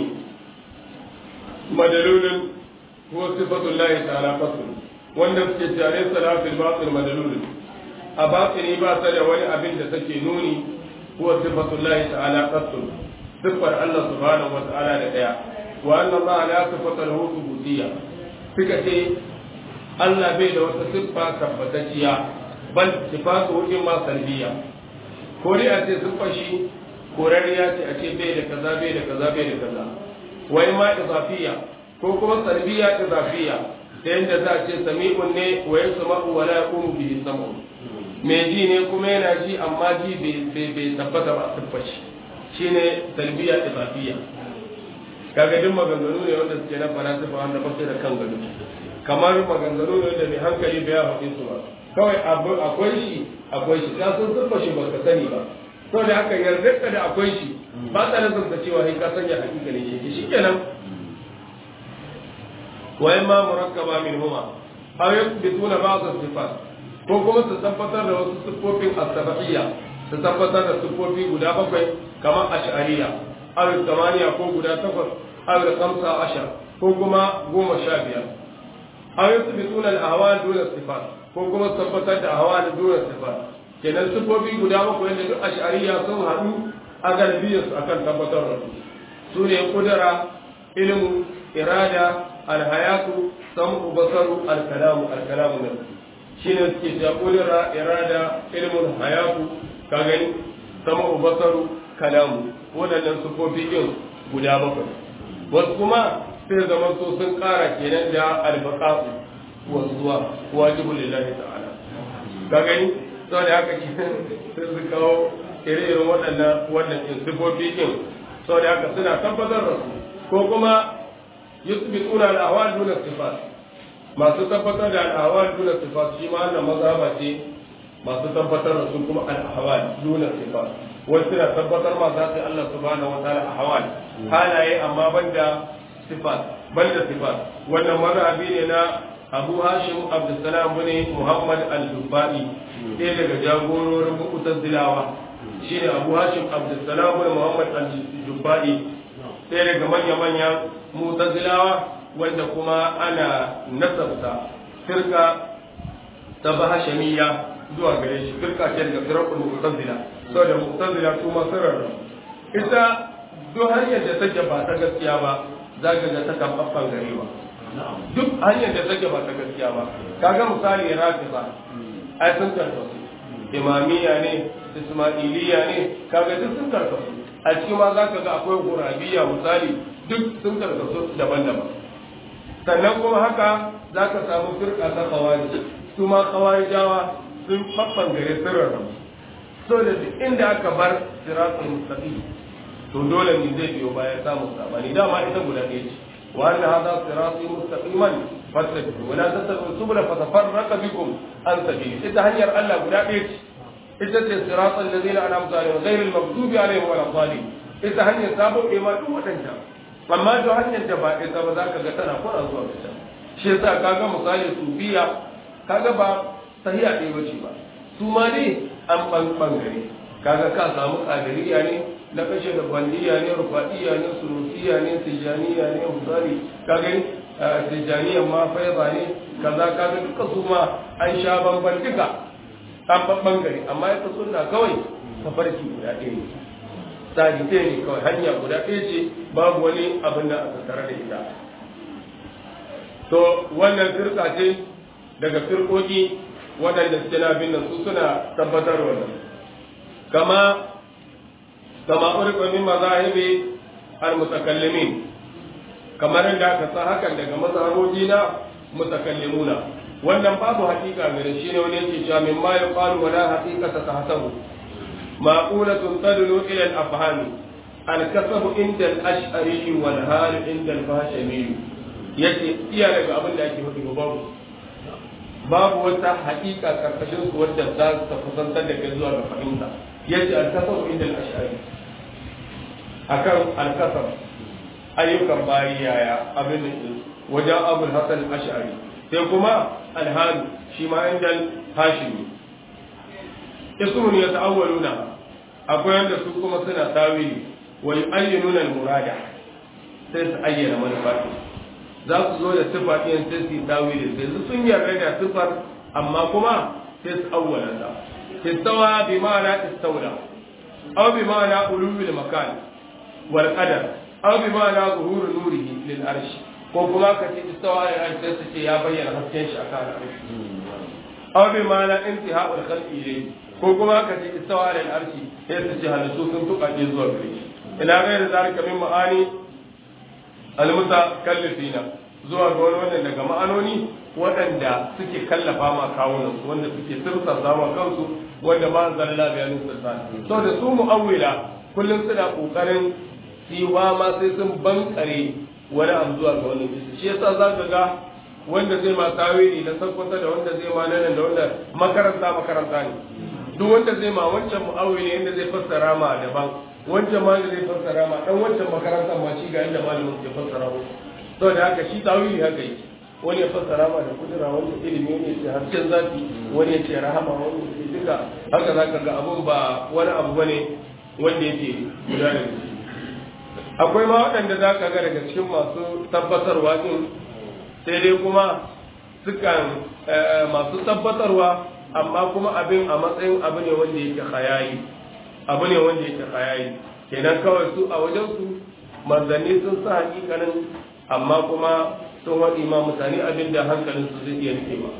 madalulun huwa sifatu llahi ta'ala fasl wanda suke cewa laysa la fil batin madalulun a batini ba ta da wani abin da take nuni huwa sifatu llahi ta'ala fasl siffar Allah subhanahu wa ta'ala da daya wa anna Allah la sifata lahu thubutiyya suka ce Allah bai da wata siffa tabbatacciya bal sifatu in ma salbiya ko dai a ce siffar shi korariya ce a ce bai da kaza bai da kaza bai da kaza wai ma izafiya ko kuma salbiya izafiya ta yadda za a ce sami'un ne wa yasma'u wa la yaqumu bihi sam'u mai ji ne kuma yana ji amma ji bai tabbata ba siffar shi shine talbiya izafiya kaga duk maganganu ne wanda suke na falasifa wanda ba da kan gado kamar maganganu ne wanda mai hankali bai haɗe su ba kawai akwai shi akwai shi ka san siffa shi baka sani ba to da haka yarda ka da akwai shi ba ta nazarta cewa sai ka sanya hakika ne shi shikenan wa ma murakkaba min huma aw yathbituna ba'd as-sifat ko kuma su tabbatar da wasu sifofin as-sab'iyya su tabbatar da sifofi guda bakwai kamar ash'ariyya aw tamaniya ko guda takwas aw khamsa ashar ko kuma goma sha biyar aw yathbituna al-ahwal duna sifat ko kuma su tabbatar da ahwal duna sifat kenan sifofi guda bakwai da duk ash'ariyya sun haɗu a galibiyarsu akan tabbatar da su su ne kudura ilmu irada alhayatu samu basaru alkalamu alkalamu nan shi ne suke cewa kudura irada ilmun hayatu ka gani samu basaru kalamu waɗannan sufofi ɗin guda bakwai wasu kuma sai zama so sun ƙara kenan da albaqa'u wanzuwa wajibul lillahi ta'ala ka gani saboda haka kenan sai su kawo ire-iren waɗannan wannan ɗin sifofi ɗin saboda haka suna tabbatar da su ko kuma yusbituna al-ahwal duna sifat masu tabbatar da al-ahwal duna sifat shi ma wannan mazhaba ce masu tabbatar da su kuma al-ahwal duna sifat wasu suna tabbatar ma za su Allah subhanahu wa ta'ala ahwal halaye amma banda sifat banda sifat wannan mazhabi ne na Abu Hashim Abdulsalam bin Muhammad al-Dubai ɗaya daga jagororin Mu'tazilawa shine Abu Hashim Abdulsalam bin Muhammad al-Dubai ɗaya daga manya-manyan Mu'tazilawa wanda kuma ana nasabta firka ta bahashamiya zuwa gare shi firka ce daga firakul Mu'tazila saboda Mu'tazila su ma sirrar ita duk hanyar da take ba ta gaskiya ba za ka ga ta kan baffan garewa duk hanyar da take ba ta gaskiya ba kaga misali rafiza ai sun karkasu imamiya ne ismailiya ne kaga duk sun karkasu a cikin ma za ka ga akwai gurabiya misali duk sun karkasu daban-daban sannan kuma haka za ka samu firka ta kawari su ma kawarijawa sun faffan gare sirrar so da duk inda aka bar siratul mustaqim to dole ne zai biyo baya samun sabani dama ita guda ɗaya ce وأن هذا صراطي مستقيما فاتبعوا ولا تتبعوا السبل فتفرق بكم عن سبيله إذا هنير الله ولا بيت إذا صراط الذين أنعمت عليهم غير المغضوب عليهم ولا الضالين إذا هنير سابوا إما دو وتنجا amma to hanyar da ba ita ba za ka ga tana kwana zuwa ga can shi yasa kaga misali sufiya kaga ba sahiya ɗaya bace ba su ma ne an bangare kaga ka samu kadiriya ne na kashe da bandiya ne rufaiya ne sunusiya ne tijaniya ne misali kaga tijaniya ma faiza ne kaza kaga duka su ma an sha bamban duka an bangare amma ita sunna kawai tafarki guda ɗaya ne tsari ɗaya ne kawai hanya guda ɗaya ce babu wani abin da aka tare da ita to wannan firka ce daga firkoki waɗanda suke na bin nan su suna tabbatar wannan kama kama urfa min mazahibi al-mutakallimin kamar yadda aka sa hakan daga mazhaboji na mutakallimuna wannan babu hakika gare shi ne wani yake cewa min ma yuqalu wala haqiqata tahsabu maqulatun tadlu ila al-afham al-kasab inda al-ash'ari wal hal inda al-fashami yace iya daga abin da ake hudu babu babu wata hakika karkashin su wadda za ta kusantar da kai zuwa ga fahimta yace al-kasab inda al-ash'ari akan al-kasab ayyukan bayi yaya abin da wajen abul hasan al-ash'ari sai kuma al-hal shi ma inda hashimi ismun yata'awwaluna akwai wanda su kuma suna tawili wa yu'ayyinuna al-murada sai su ayyana manufa za su zo da sifa ɗin sai su yi tawili sai su sun yarda da sifar amma kuma sai su awwala ta istawa bi ma'ana istawla aw bi ma'ana ulul makan wal qadar aw bi ma'ana zuhur nurihi lil arsh ko kuma ka ce istawa al arsh sai su ce ya bayyana hasken shi akan arsh aw bi ma'ana intiha'ul khalqi ilayhi ko kuma ka ce istawa al arsh sai su ce halittu sun tukaje zuwa gare shi ila ghairi zalika min ma'ani almutakallifina zuwa ga wani wannan daga ma'anoni waɗanda suke kallafa ma kawunan su wanda suke sirsa sama kansu wanda ma zalla bayanin sultan so da su mu'awwila kullum suna kokarin siwa ma sai sun bankare wani abu zuwa ga wani bisa shi yasa za ka ga wanda zai ma tawili na sakwata da wanda zai ma nan da wanda makaranta makaranta ne duk wanda zai ma wancan mu'awwili yanda zai fassara ma daban wancan ma da zai fassara ma dan wancan makarantar ma shi ga inda malamin ke fassara mu to da haka shi tawili haka yake wani ya fassara ma da kudura wani ya ilimi wani ya ce hasken zafi wani ya ce rahama wani ya ce duka haka za ka ga abun ba wani abu bane wanda yake guda da shi akwai ma waɗanda za ka ga daga cikin masu tabbatarwa din sai dai kuma sukan masu tabbatarwa amma kuma abin a matsayin abu ne wanda yake hayayi abu ne wanda yake hayayi kenan kawai su a wajen su manzanni sun sa hakikanin amma kuma sun waɗi ma mutane abin da hankalin su zai iya rike ba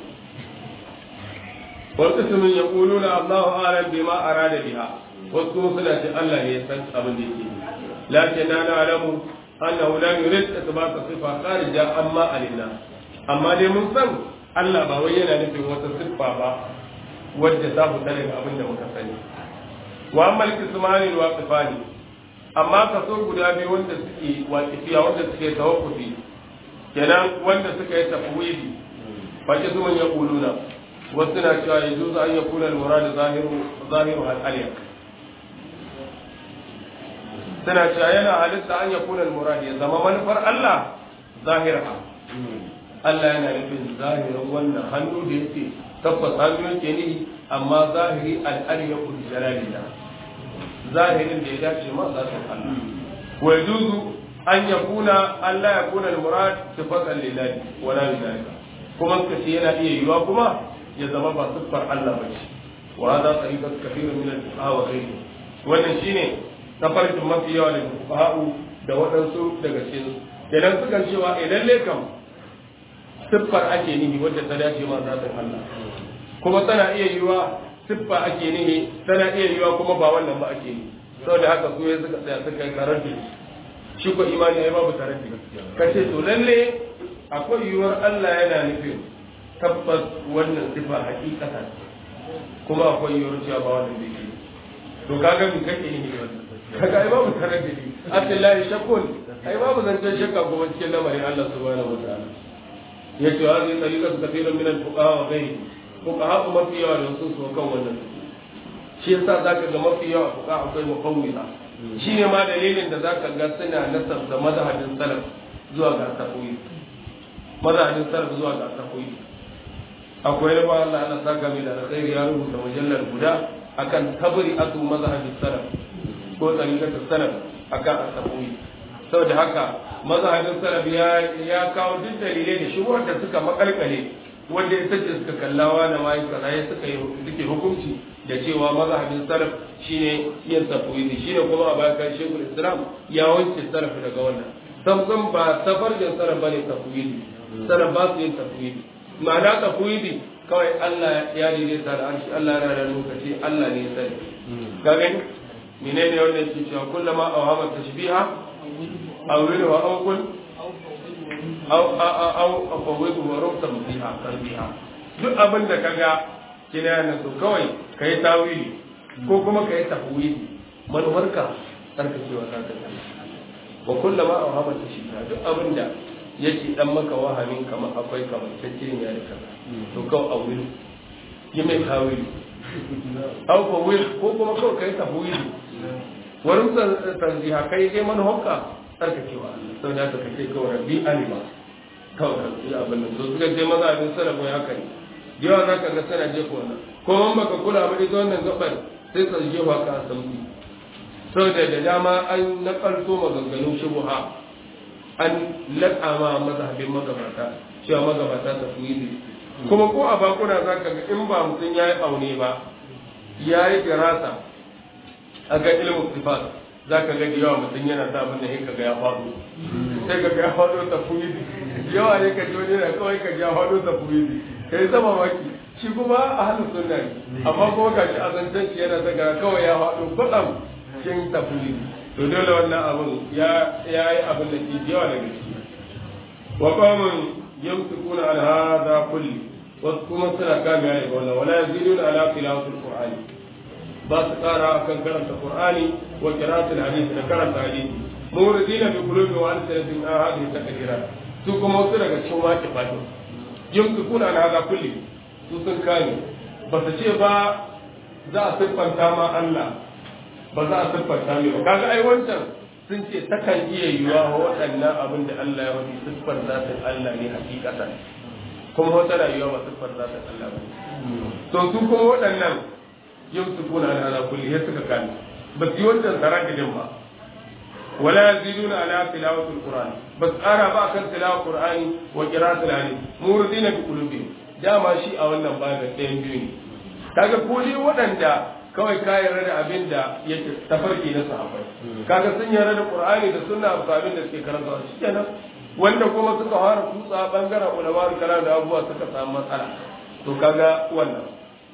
wasu sunan ya ƙulu na Allahu alam bima arada biha wasu kuma suna ce Allah ne ya san abin da yake lakin na na'lamu annahu la yurid ithbata sifa kharija amma alinna amma dai mun san Allah ba wai yana nufin wata siffa ba wadda ta fita daga abin da muka sani wa amma al-qismani al-waqifani amma kaso guda biyu wanda suke waqifiya wanda suke tawaffufi kenan wanda suka yi tafwidi fa kismun yaquluna wasu na cewa yajuzu an yakuna al-murad zahiru zahiru al-aliyah suna cewa yana halitta an yakuna al-murad ya zama manufar Allah zahira Allah yana nufin zahirin wannan hannu da yake tabbas hannu yake ni amma zahiri al'ariya kul jalalila zahirin da ya dace ma za su Allah wa yajuzu an yakuna Allah ya kuna al-murad sifatan lillahi wa la lillahi kuma kace yana iya yiwa kuma ya zama ba siffar Allah ba ce wa hada tariqat kathir min al-fuqaha wa ghayrihi wannan shine tafarkin mafi yawa daga fuqaha da waɗansu daga cikin kenan sukan cewa idan lekam siffar ake nihi wadda ta dace ma zatin Allah kuma tana iya yiwa siffa ake nihi tana iya yiwa kuma ba wannan ba ake nihi saboda haka su ya suka tsaya suka yi karanti shi ko imani ai babu karanti kace to lalle akwai yiwuwar Allah yana nufin tabbas wannan siffa hakikata kuma akwai yiwuwar cewa ba wannan zai yi to kaga mu kake nihi wannan kaga ai babu karanti Abdullahi shakkun ai babu zancen shakka kuma cikin lamarin Allah subhanahu wa ta'ala yace hadhihi tariqatu kathiran min al-fuqaha wa ghayri fuqaha kuma mafi yawa da su su kan wannan shi yasa zaka ga mafi yawa fuqaha akwai mufawwida shi ne ma dalilin da zaka ga suna nasar da mazhabin salaf zuwa ga tafwid mazhabin salaf zuwa ga tafwid akwai ba Allah ana saka mai da alkhairi ya rubuta mujallar guda akan tabri atu mazhabin salaf ko tariqatu salaf akan at-tafwid saboda haka mazhabin salaf ya ya kawo duk dalilai da shubuhar da suka makalkale wanda ita ce suka kallawa na mai kaza ya suka yi suke hukunci da cewa mazhabin salaf shine yin tafwidi shine kuma a bayan kan shekul islam ya wanke salaf daga wannan samsam ba tafarjin salaf bane tafwidi salaf ba su yin tafwidi ma'ana tafwidi kawai Allah ya daidaita da arshi Allah ya da lokaci Allah ne ya sani ka gani menene wanda yake cewa kullama awhama tashbiha أوله أو قل أو أو أفوضه وربط بها قلبها duk abin da ka ga kina yana so kawai ka yi tawili ko kuma ka yi tafwili manuwarka tsarkakewa ta ta wa kullama a haɓa ta shiga duk abin da yake dan maka wahamin kamar akwai kamar cece ne da kaza to kawai a wuri yi mai tawili au fa wuri ko kuma kawai ka yi tafwili wurin tanziha kai dai manuwarka tsarkakewa sau da aka kace kawai rabbi alima kawai kan yi abin nan to suka je maza abin sarrafa ya kai yawa za ka ga sana jefa wannan ko man baka kula ba ita wannan gabar sai ka jefa ka a sauki sau da da dama an nakalto maganganun shubuha an laƙa ma mazhabin magabata cewa magabata ta fi kuma ko a bakuna za ka ga in ba mutum ya yi aune ba ya yi firasa a ga ilimin sifat za ka ga yawa mutum yana sa abin da ya kaga ya faɗo sai ka ga ya faɗo ta fuyi yawa ne ka ji wani na kawai ka ya faɗo ta fuyi ka yi sama maki shi kuma a halin sunna ne amma kuma ga shi a zancen shi yana daga kawai ya faɗo kwaɗam cikin ta fuyi to dole wannan abin ya yi abin da ke yawa daga ciki wa qawmun yamsikuna ala hadha kulli wasu kuma suna kame ya daga wannan wala yaziduna ala tilawatil qur'ani ba su kara akan karanta qur'ani wa qira'atul hadith da karanta hadisi muridina bi qulubi wa alsanatin a hadhihi takdirat su kuma wasu daga cikin waki fatu yamsikuna ala hadha kulli su sun kame ba su ce ba za a siffanta ma Allah ba za a siffanta mai ba kaga ai wancan sun ce takan iya yiwa wa waɗannan abin da Allah ya wani siffar zatin Allah ne hakikatan kuma wata rayuwa ba siffar zatin Allah ba to su kuma waɗannan yau su kuna da ala kulli ya suka kan ba su yi wancan sarakidin ba wala yaziduna ala tilawatul qur'an bas ara ba kan tilawar qur'ani wa qira'atul alim muridina bi qulubihim dama shi a wannan babin ɗayan biyu ne kaga ko dai waɗanda kawai ka yarda da abin da yake tafarki na sahabbai kaga sun yarda da qur'ani da sunna abu abin da suke karanta shi kenan wanda kuma suka fara kutsa bangaren ulama kalam da abubuwa suka samu matsala to kaga wannan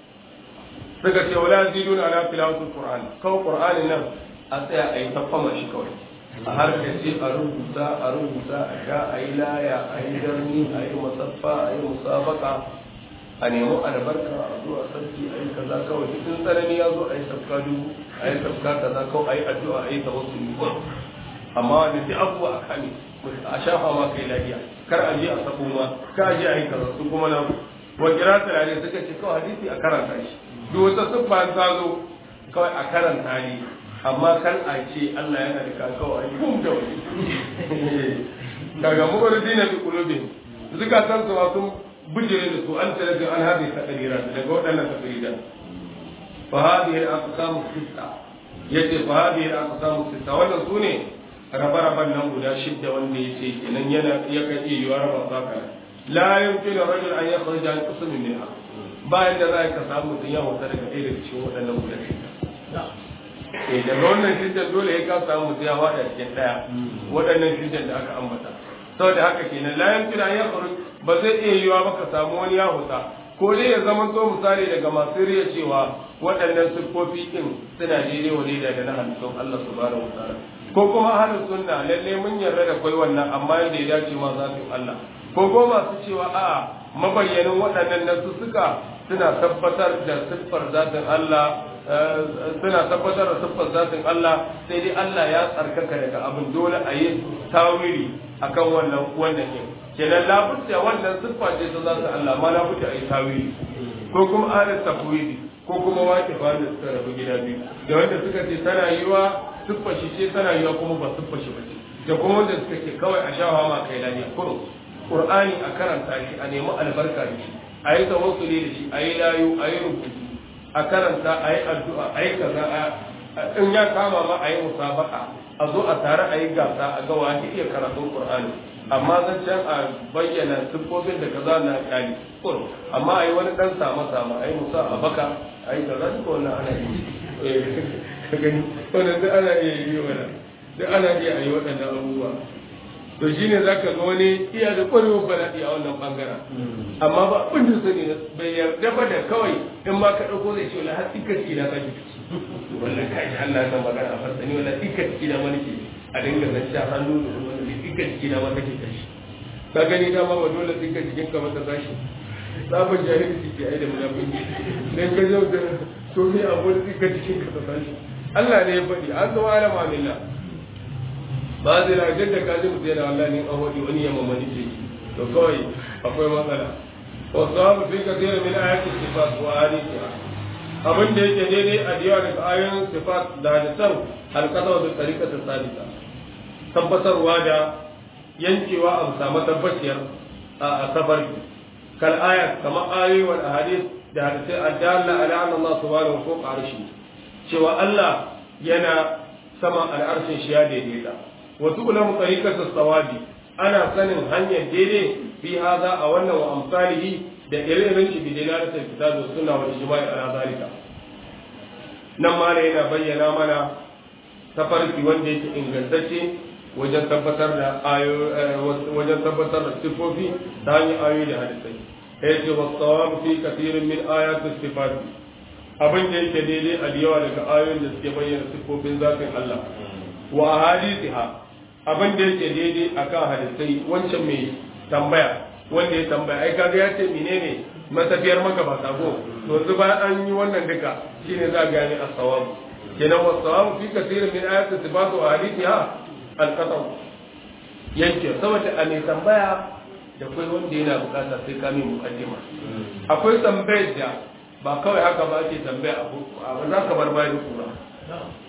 suka ce wala yaziduna ala tilawatul qur'an kawai qur'anin nan a tsaya a yi tafama shi kawai a harkace a rubuta a rubuta a sha a yi laya a yi darni a yi musaffa a yi musabaka a nemi albarka a zuwa sarki a yi kaza kawai cikin tsanani ya zo a yi tafka dubu a yi tafka kaza kawai a yi addu'a a yi tawassuli amma wanda duk abubuwa a kame a shafa ma kai lafiya kar a je a sako ma kar a je a yi kaza su kuma nan wa kira turare suka ce kawai hadisi a karanta shi duk wata siffa ta zo kawai a karanta ne amma kan a ce Allah yana da kakawa a yi bum da wani daga mubardi na bi kulubin zukatan su sun bijire da su an tare da an hadi takarira daga waɗannan takarira fa hadihi al-aqsam sitta yace fa hadihi al-aqsam sitta wannan sune raba-raban nan guda shidda wanda yace kenan yana ya kan iya yiwa raba saka la yumkinu rajul an yakhruja an qismin minha bayan da za ka samu mutum ya wuta daga ɗaya daga cikin waɗannan guda shidda eh daga wannan shiddan dole ya ka samu mutum ya wada cikin ɗaya waɗannan shiddan da aka ambata saboda haka kenan la yumkinu an yakhruj ba zai iya yiwa ba ka samu wani ya huta ko dai ya zama to misali daga masu riya cewa waɗannan siffofi ɗin suna daidai wa daidai da na halittun Allah subhanahu wa ta'ala ko kuma ahlus sunna lalle mun yarda da kai wannan amma yadda ya dace ma zatin Allah ko ko masu cewa a mabayyanin waɗannan nasu suka suna tabbatar da siffar zatin Allah suna tabbatar da siffar zatin Allah sai dai Allah ya tsarkaka daga abin dole a yi tawili akan wannan wannan ne kenan labudda wannan siffa ce ta zatin Allah ma labudda a yi tawili ko kuma ahlus tafwidi ko kuma wake ba da suka rabu gida biyu da wanda suka ce tana yiwa siffar shi ce tana yiwa kuma ba siffar shi ba ce da kuma wanda suka ce kawai a shawa ma kai lafiya kurum qur'ani a karanta shi a nemi albarka da shi a yi tawassuli da shi a yi layu a yi rubutu a karanta a yi addu'a a yi kaza in ya kama ma a yi musabaka a zo a tare a yi gasa a ga wani iya karatun qur'ani amma zan can a bayyana siffofin da kaza na kyali kurum amma a yi wani dan sama sama a yi musa a baka a yi kaza duka wannan ana yi ka gani wannan duk ana iya yi wannan duk ana iya yi waɗannan abubuwa to shine zaka ga wani iya da ƙwarewar bala'i a wannan bangaren amma ba abin da sani bai yarda ba da kawai in ma ka ɗauko zai ce wala har tsika na kaji wannan kai Allah san magana a farsani wala tsika na wani ke a dinga zan sha hannu da wani tsika na ma kake kashi ka gani dama ba dole tsika jikin ka mata tashi sabon jahilci ke ai da munafiki dan ka zo da to ne a wani tsika jikin ka ta tashi Allah ne ya faɗi an zo alama lillah ba zai na jadda ka ji mutum yana Allah ne an waɗi wani yamma mani ce to kawai akwai matsala wa sahabu fi kathira min ayati sifat wa hadithiha abin da yake daidai a diyawa daga ayoyin sifat da hadisan alqada da tariqata salisa tabbatarwa da yankewa a samu tabbaciyar a safari kal aya kamar ayoyi wal ahadith da hadisai adalla ala anna Allah subhanahu wa ta'ala arshi cewa Allah yana sama al'arshin shi ya daidaita wa tu'lamu tariqatu sawabi ana sanin hanyar daidai fi hada a wannan wa amsalihi da irin shi bi dalalatul kitab wa sunna wal ijma'i ala zalika nan ma ne yana bayyana mana tafarki wanda yake ingantacce wajen tabbatar da ayo wajen tabbatar da sifofi ta hanyar ayoyi da hadisai yace wa sawabu fi kathirin min ayati sifat abin da yake daidai a yawa daga ayoyin da suke bayyana sifofin zatin Allah wa ahadithiha abin da yake daidai akan hadisai wancan mai tambaya wanda ya tambaya ai kaga ya ce menene matafiyar maka ba sabo to yanzu ba an yi wannan duka shine za ga ni as-sawab kenan wa sawab fi kathirin min ayati sifat wa ahadithiha al-qat'u yanke saboda a mai tambaya da kai wanda yana bukata sai ka mai mukaddima akwai tambayar da ba kawai haka ba ake tambaya abu ba za ka bar bayan kura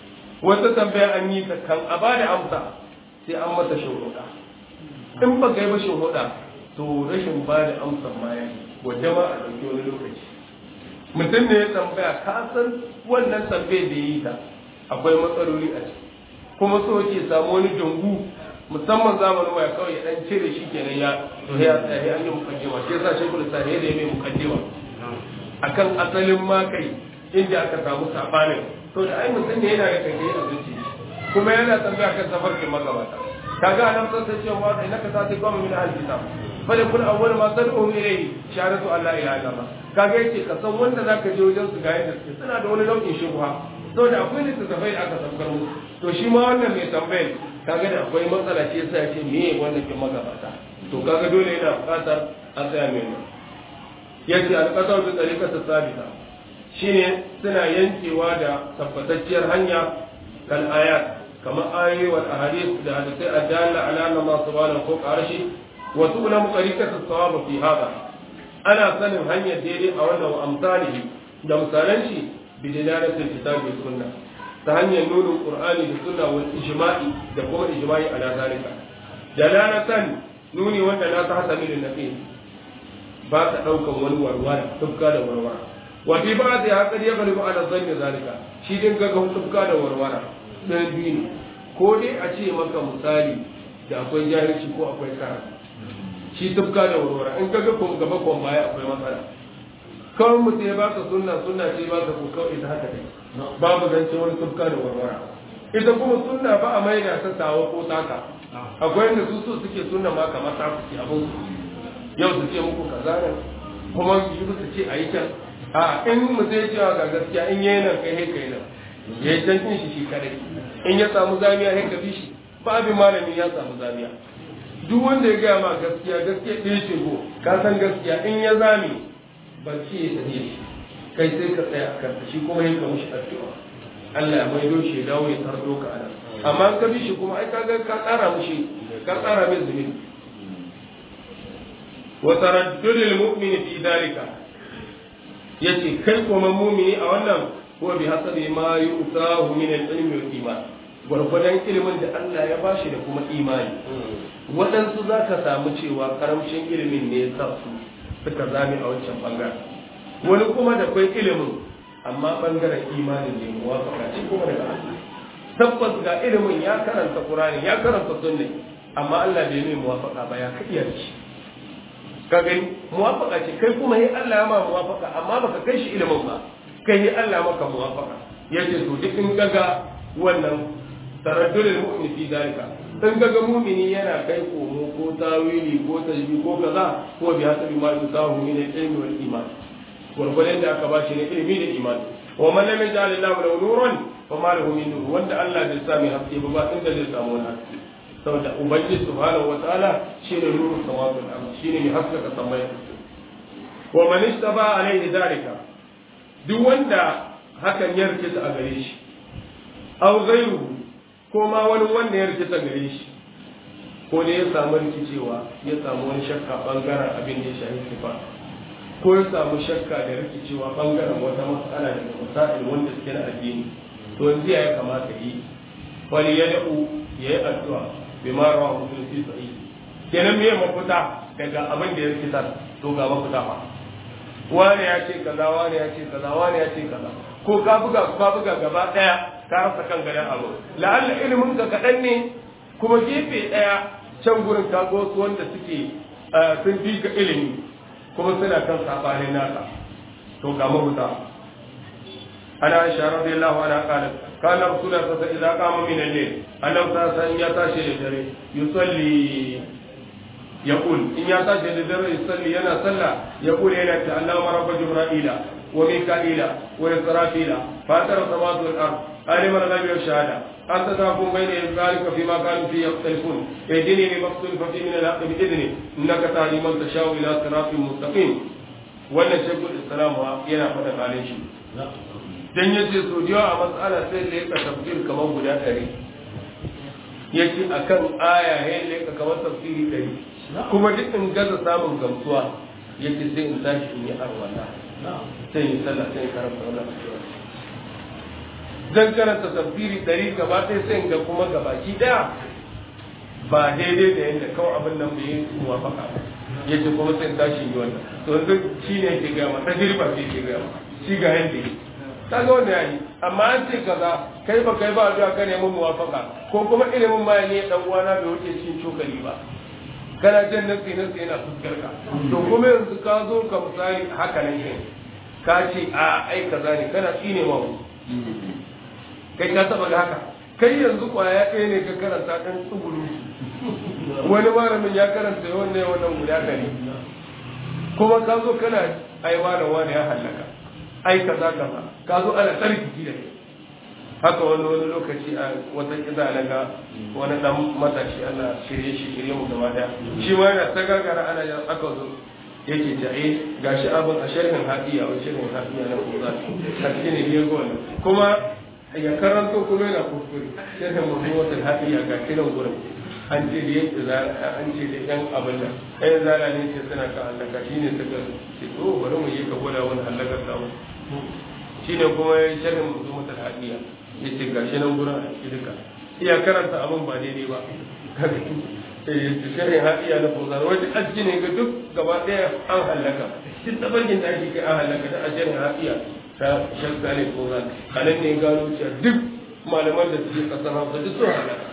wata tambaya an yi ta kan a ba da amsa sai an mata shuhuda in ba kai ba shuhuda to rashin ba da amsa ma ya wadda ma a ɗauki wani lokaci mutum ne ya tambaya ka san wannan tambayar da yi ta akwai matsaloli a ciki kuma so ke samu wani dungu musamman zamanin waya kawai ya dan cire shi kenan ya to ya tsaya an yi mukaddima shi yasa shi kullu sai da ya mai mukaddima akan asalin ma kai inda aka samu sabanin to da ai mutum ne yana da kai a zuci kuma yana tambaya kan tafarkin magabata kaga nan sai sai cewa da naka ta ta goma min al-kitab fa da kun awwal ma tad'u ilayhi shahadatu an la ilaha illallah kaga yace ka san wanda zaka je wajen su ga yadda suke suna da wani nau'in shubha saboda akwai littattafai da aka saukar musu to shi ma wannan mai tambayar kaga da akwai matsala ce yasa yace me wannan kin magabata to kaga dole yana buƙatar a tsaya mai nan yace al-qasar bi tariqati sabita shine suna yankewa da tabbatacciyar hanya kal ayat kamar ayoyi wal ahadith da hadisai adalla ala anna Allah subhanahu wa ta'ala arshi wa tu'lamu tariqatu sawab fi hada ana sanin hanyar daidai a wannan wa amsalihi da misalan shi bi dalalatil kitabi wa sunna ta hanyar nunin qur'ani da sunna wal ijma'i da kuma ijma'i ala zalika dalalatan nuni wanda na ta hasami da nafi ba ta daukan wani warwara tufka da warwara wa fi ba'd ya qad yaghlibu ala dhanni zalika shi din ga tufka da warwara dan biyu ne ko dai a ce maka misali da akwai jahilci ko akwai karatu shi tufka da warwara in kaga kun gaba kun baya akwai matsala kawai mutum ya baka sunna sunna ce baka ko kawai ita haka dai babu zance wani tufka da warwara ita kuma sunna ba a mai da ta tawa ko taka akwai inda su so suke sunna ma kamar ta suke abin yau su ce muku kaza ne kuma su su ce a yi can a in mutum ya cewa ga gaskiya in yayi nan kai kai nan ya yi can shi shi kadai in ya samu zamiya sai ka bi shi ba abin malami ya samu zamiya duk wanda ya gaya ma gaskiya gaskiya ɗaya ce ko ka san gaskiya in ya zame ba ce ya sanye shi kai sai ka tsaya a kanta shi kuma yin ka mushi addu'a Allah ya maido shi ya dawo ya tardo ka ana amma ka bi shi kuma ai ka ga ka tsara mushi ka tsara mai zunubi wa taraddudul mu'mini fi dalika yace kai kuma mu'mini a wannan huwa bi hasabi ma yu'tahu min al-ilmi wal iman gwargwadon ilimin da Allah ya bashi da kuma imani waɗansu za ka samu cewa karamcin ilimin ne ya sa su suka zame a wancan ɓangaren wani kuma da kwai ilimin amma ɓangaren imanin ne muwafaka ce kuma daga Allah tabbas ga ilimin ya karanta Qur'ani ya karanta sunni amma Allah bai mai muwafaka ba ya kiyar shi ka gani muwafaka ce kai kuma yi Allah ya ma muwafaka amma baka kai shi ilimin ba kai yi Allah maka muwafaka yace to duk in gaga wannan taraddudul mu'min fi dalika in gaga mu'mini yana kai komo ko tawili ko tajbi ko kaza ko bi hasabi ma yusahu min al-ilmi wal iman gurgurin da aka bashi ne ilimi da imani wa man lam yaj'al Allahu lahu nuran fa ma lahu min nur wanda Allah bai sami haske ba ba inda zai samu wani haske saboda ubangiji subhanahu wa ta'ala shine nuru samawati wal ardh shine mai haskaka samai wa man istaba alaihi dalika duk wanda hakan ya rikita a gare shi aw ghayruhu ko ma wani wanda ya rikita gare shi ko ne ya samu rikicewa ya samu wani shakka bangaren abin da ya shahi sifa ko ya samu shakka da rikicewa bangaren wata matsala da masail wanda suke na addini to yanzu ya kamata yi wani ya da'u ya yi addu'a bi ma rawa mutum fi sa'i kenan me mafita daga abin da ya rikita to ga mafita fa wani ya ce kaza wani ya ce kaza wani ya ce kaza ko ka buga ka buga gaba daya ka rasa kan gadan abu la'alla ilimin ka kadan ne kuma gefe daya can gurin ka ga wasu wanda suke sun fi ka ilimi kuma suna kan sabanin naka to ga mahuta ana aisha radiyallahu anha qala kana rasulullah sallallahu alaihi wasallam idza qama min al-layl annabi sallallahu alaihi ya tashi da dare yusalli yaqul in ya tashi da dare yusalli yana sallah yaqul yana ta Allahumma rabb jibrila wa mika'ila wa israfila fatar samawati wal ard alim al-ghaibi wa shahada أنت تحكم بين ذلك فيما كانوا فيه يختلفون اهدني لما اختلف فيه من الحق بإذنه إنك تهدي من تشاء إلى صراط مستقيم wannan shekul islam yana faɗa halin shi dan yace so jiwa a matsala sai da yaka tafsir kamar guda ɗari yace akan aya ya leka kamar tafsiri ɗari kuma duk in gaza samun gamsuwa yace sai in tashi in yi arwala sai in sallah sai in karanta wannan dan karanta tafsiri ɗari gaba ɗaya sai ga kuma gabaki ɗaya ba daidai da yadda kawai abin nan bai yi muwafaka ba ya ce kuma sai tashi yi wannan to yanzu shi ne ke gama ta jirba ce ke gama shi ga yadda yi ta ga wanda ya yi amma an ce kaza kai ba kai ba zuwa ka nemi muwafaka ko kuma ilimin ma ne dan uwana bai wuce cikin cokali ba kana jan nasi nasi yana fuskar ka to kuma yanzu ka zo ka misali haka nan ne ka ce a ai kaza ne kana tsine ma kai ka taba ga haka kai yanzu kwaya ɗaya ne ka karanta ɗan tsuguru wani malamin ya karanta yawan ne wannan guda ɗari kuma ka zo kana ai wani wani ya hallaka ai kaza kaza ka zo ana tsarki da kai haka wani wani lokaci a wata kiza na ga wani dan matashi ana shirye shi shirye mu gaba daya shi ma yana ta gagara ana yin aka zo yake ta eh gashi abin a sharhin hadiya wa sharhin hadiya na kuza a cikin ne ga wannan kuma ya karanto kuma yana kuskure sharhin mawdu'atul hadiya ga kiran gurin an ce da yake za an ce da yan abin da ɗayan zala ne ce suna ka halaka shine suka ce to bari mu yi ka gwada wani halakar samu shine kuma ya sharhin mawdu'atul hadiya ya ce gashi nan gurin a ciki duka iya karanta abin ba daidai ba shirin haɗiya na fozar wajen aski ne ga duk gaba ɗaya an hallaka duk tabarkin da ake kai an hallaka da ashirin haɗiya ta shakka ne fozar a nan ne gano cewa duk malaman da suke ƙasar hausa duk sun hallaka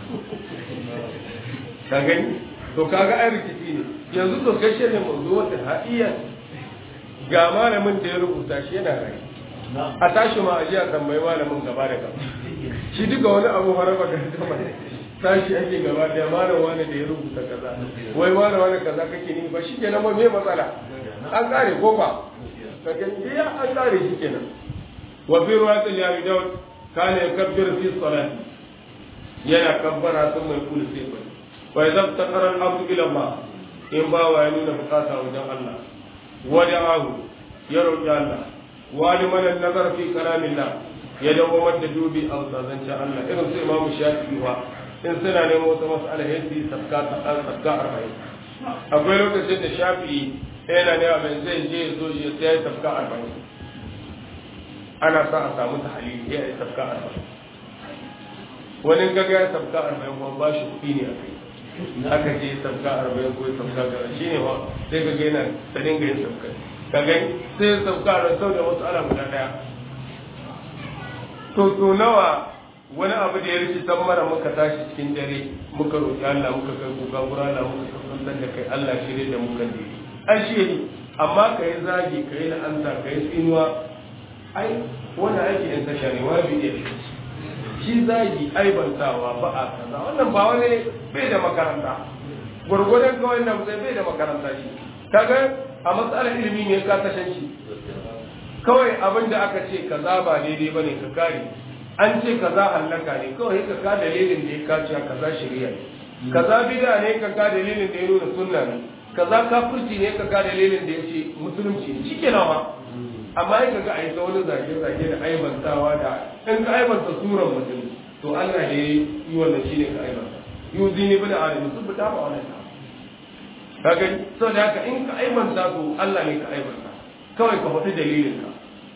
ka gani to kaga ai rikici ne yanzu to kai shirin mazu wata haɗiya ga malamin da ya rubuta shi yana rai a tashi ma a ji a tambayi malamin gaba da gaba shi duka wani abu haraba ga gama tashi ake gaba da malam wani da ya rubuta kaza wai malam wani kaza kake ni ba shi kenan ba me matsala an kare ko ba ka gani ya an kare shi kenan wa fi ruwatul ya bi daud kana yakabbiru fi salati yana kabbara sun mai kulu sai bai wa idza taqara al-abdu ila Allah in ba wa ya nuna bukata wajen Allah wa da'ahu ya roki Allah ولمن النظر في كلام الله يدوم الدجوبي أو تزنش الله إذن سي إمام الشافعي هو إن سنة نمو مسألة هدي سبكات سبكات أربعين أقول لك سيد الشافعي أنا نعم زي جي زوجي سي سبكات أربعين أنا ساعة سامو تحليل هي سبكات أربعين wani gaga ya sabka arba'in kuma ba shi kuɗi ne a kai aka je sabka arba'in ko sabka gara shi ne wa sai gaga yana ta dinga yin sabka ka gani sai sauka da sau da wasu ala guda daya to to nawa wani abu da ya rikitan mara muka tashi cikin dare muka roƙi Allah muka kai kuka gura Allah muka kasantar da kai Allah shirye da muka dire an shi ne amma ka yi zagi ka yi la'anta ka yi tsinuwa ai wannan aiki in tasha ne wani bi ne shi zagi aibantawa ba a kaza wannan ba wani bai da makaranta gwargwadon kawai na bai da makaranta shi kaga a matsalar ilimi ne ka tashan shi kawai abin da aka ce kaza ba daidai bane ka kare an ce kaza hallaka ne kawai ka ka dalilin da ya kace kaza shari'a ne kaza bid'a ne ka ka dalilin da ya nuna sunna ne kaza kafirci ne ka ka dalilin da ya ce musulunci ne shikenan ma amma ya kaga a yi ta wani zage-zage da aibantawa da in ka aibanta suran mutum to Allah da ya yi wannan shine ka aibanta yuzi ne bin adam su fita ba wannan ka gani saboda haka in ka aibanta to Allah ne ka aibanta kawai ka faɗi dalilin ka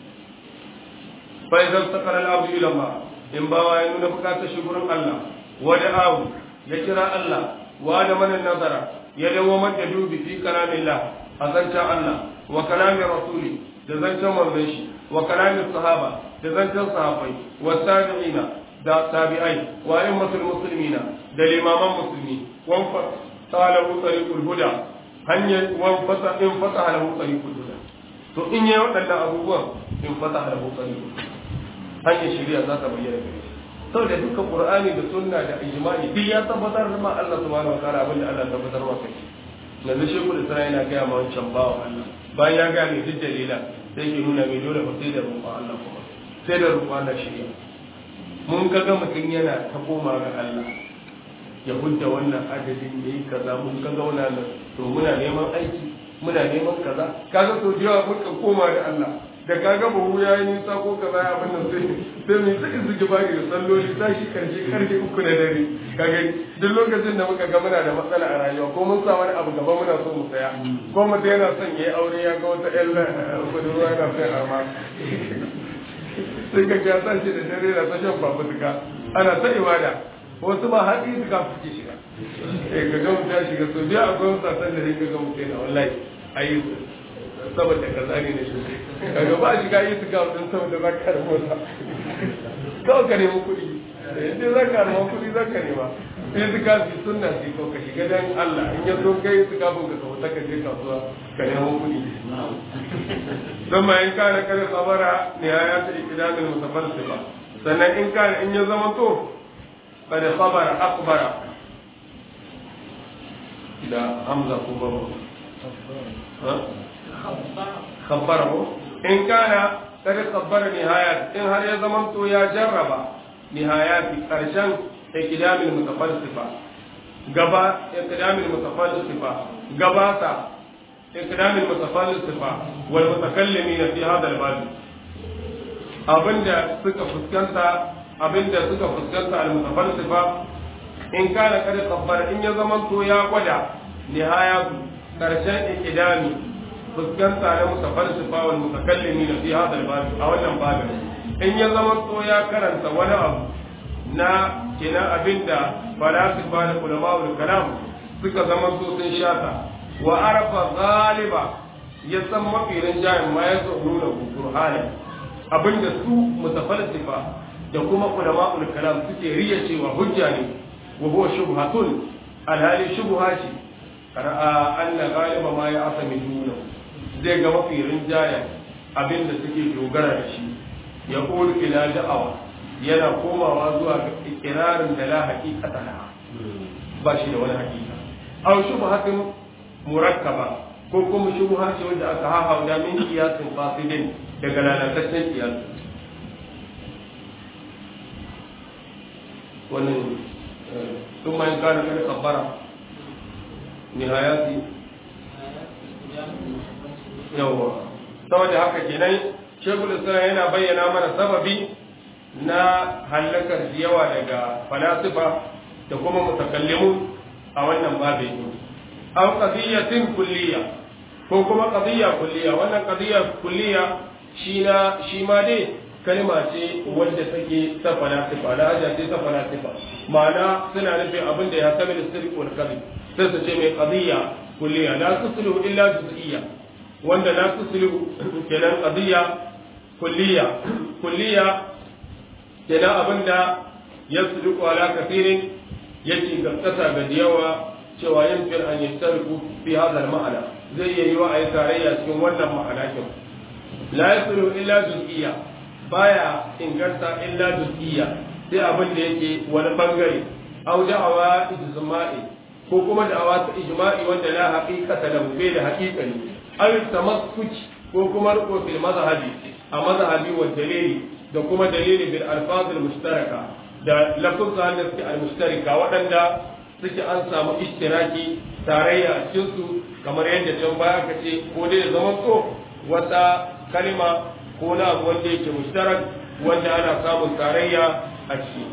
fa idan sakara al-abdu ila Allah in ba wa ya nuna bukatar shi gurin Allah wa da'ahu ya kira Allah wa da manan nazara ya dawo mata dubi fi kalamillah a zancen Allah wa kalamin rasuli da zancen manzon shi wa kalamin sahaba da zancen sahabbai wa tabi'ina da tabi'ai wa ayyatul muslimina da limaman musulmi wa talahu tariqul huda hanyar wa fasa in fasa lahu tariqul huda to in yayi waɗannan abubuwan in fasa lahu tariqul hanyar shari'a za ta bayyana gare shi saboda duka qur'ani da sunna da ijma'i duk ya tabbatar da ma Allah subhanahu wa ta'ala abin da Allah tabbatar wa kai yanzu shekul isra'i yana gaya ma wancan bawa Allah bayan ya gaya mai duk dalila sai ke nuna mai dole sai da roƙon Allah kuma sai da roƙon Allah shari'a mun ga ga mutum yana ta koma ga Allah ya hudda wannan adadin da yi kaza mun ga gauna nan to muna neman aiki muna neman kaza kaga to jiya mun ka koma da Allah da kaga bahu ya yi nisa ko kaza ya abin nan sai sai mai sai su ji bari da salloli tashi karshe karfe uku na dare kaga duk lokacin da muka ga muna da matsala a rayuwa ko mun sa wani abu gaba muna so mu saya ko mutum yana son ya yi aure ya ga wata ƴan budurwa yana son arma sai ka ga tashi da dare da ta shan fafutuka ana ta ibada wasu ma har yi suka suke shiga eh ka ga mutum ya shiga so biya akwai wasu sasan da sai ka ga mutum yana wallahi ayi saboda kaza ne na shi kaga ba shiga yi suka mutum saboda za ka rabu sa kawai ka nemi kuɗi idan za ka nemi kuɗi za ka nema sai suka fi sunna sai ko ka shiga dan Allah in ya zo kai suka bin ka kawo ka je kasuwa ka nemo kuɗi ثم إن كان قد خبر نهاية الإقدام المتفلسفة sannan in kana in ya zama to قد خبر أخبر da hamza ko babu khabbarahu in kana kada khabbara nihayat in har ya zama to ya jarraba nihayati karshen ikdamil mutafalsifa gaba ikdamil mutafalsifa gabata ikdamil mutafalsifa wal mutakallimin fi hada al bab abinda suka fuskanta abinda suka fuskanta al mutafalsifa in kana kada khabbara in ya zama to ya gwada nihayatu karshen ikdami fuskanta na mutafalsifa wal mutakallimin fi hada al-bab a wannan babin in ya zama to ya karanta wani abu na kina abinda falasifa da ulama wal kalam suka zama to sun shata wa arafa ghaliba ya san mafi rinjayen ma ya tsoro da burhana abinda su mutafalsifa da kuma ulama wal kalam suke riya cewa hujja ne wa huwa shubhatun alhali shubha ce ra'a anna ghaliba ma ya asami dunahu zai ga mafi rinjaya abin da suke dogara da shi ya ƙulu ila da'awa yana komawa zuwa ga ikirarin da la haƙiƙata na ba shi da wani haƙiƙa aw shubhatin murakkaba ko kuma shubha ce wanda aka haha da min qiyasin fasidin daga lalataccen qiyas wannan ثم إن كان قد خبر نهايات yawwa saboda haka kenan shekul islam yana bayyana mana sababi na hallakar yawa daga falasifa da kuma mutakallimu a wannan babin aw qadiyatin kulliya ko kuma qadiyya kulliya wannan qadiyya kulliya shi na shi ma dai kalma ce wanda take ta falasifa da aja ce ta falasifa ma'ana suna nufin abin da ya sami da sirri wal kadhib sai su ce mai qadiyya kulliya la tuslu illa juz'iyya wanda la tuslu kenan qadiyya kulliya kulliya kenan abinda yasluku ala kathirin yake gaskata ga yawa cewa yamkin an yastariku fi hadha al-ma'ana zai iya yi wa ayi tarayya cikin wannan ma'ana kin la yaslu illa juz'iyya baya inganta illa juz'iyya sai abin da yake wani bangare aw da'awa ijma'i ko kuma da'awa ta ijma'i wanda la haqiqata lahu bai da haqiqani aw tamassuk ko kuma riko fil mazhabi a mazhabi wa dalili da kuma dalili bil alfaz al mushtaraka da lafuzan da suke al mushtarika waɗanda suke an samu ishtiraki tarayya a cikin su kamar yadda can baya ka ce ko dai zaman so wata kalima ko na abu wanda yake mushtarak wanda ana samun tarayya a ciki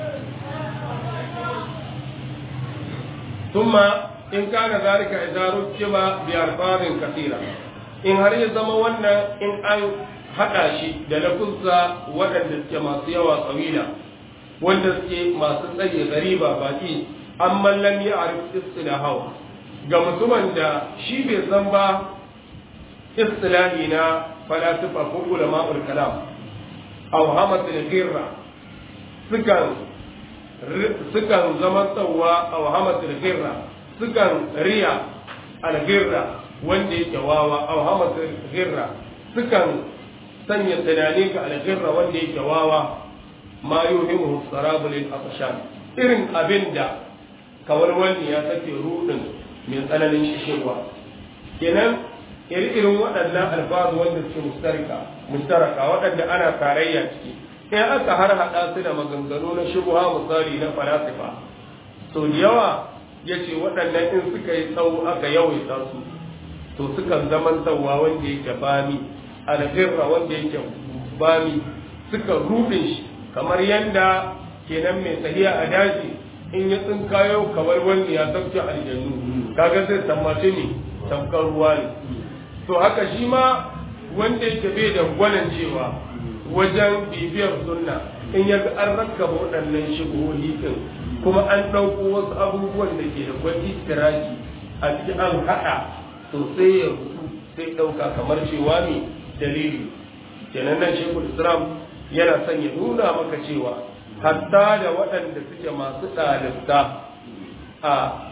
ثم in kana zalika idza rukiba bi alfazin kathira in har ya zama wannan in an hada shi da lafuzza waɗanda suke masu yawa tsawila wanda suke masu tsaye gariba baki amma lam ya'rif istilahu ga mutumin da shi bai san ba istilahi na falasifa ko ulama'ul kalam aw hamatul ghirra sukan sukan zama tsawa aw hamatul ghirra sukan riya algirra wanda yake wawa aw hamasa girra sukan sanya tunani ga algirra wanda yake wawa ma yuhimu sarabul al-afshan irin abinda kawar wani ya sake rudin mai tsananin shishirwa kenan iri irin waɗannan alfazu wanda suke mustarika mustaraka waɗanda ana tarayya ciki in aka har haɗa su da maganganu na shubuha misali na falasifa sau da yawa ya ce waɗannan in suka yi tsawo aka yawaita su to sukan zaman tsawa wanda yake bami alghirra wanda yake bami suka rubin shi kamar yadda kenan mai tahiya a daji in ya tsinkayo kamar wanda ya sauke aljannu kaga zai tammace ne tamkar ruwa ne to haka shi ma wanda yake bai da gwanan cewa wajen bibiyar sunna in ya ga an rakkaba waɗannan shigohi din kuma an ɗauko wasu abubuwan da ke da kwai istiraki a cikin an haɗa to sai ya rutu sai ɗauka kamar cewa ne dalili kenan nan shekul islam yana son ya nuna maka cewa hatta da waɗanda suke masu ɗalibta a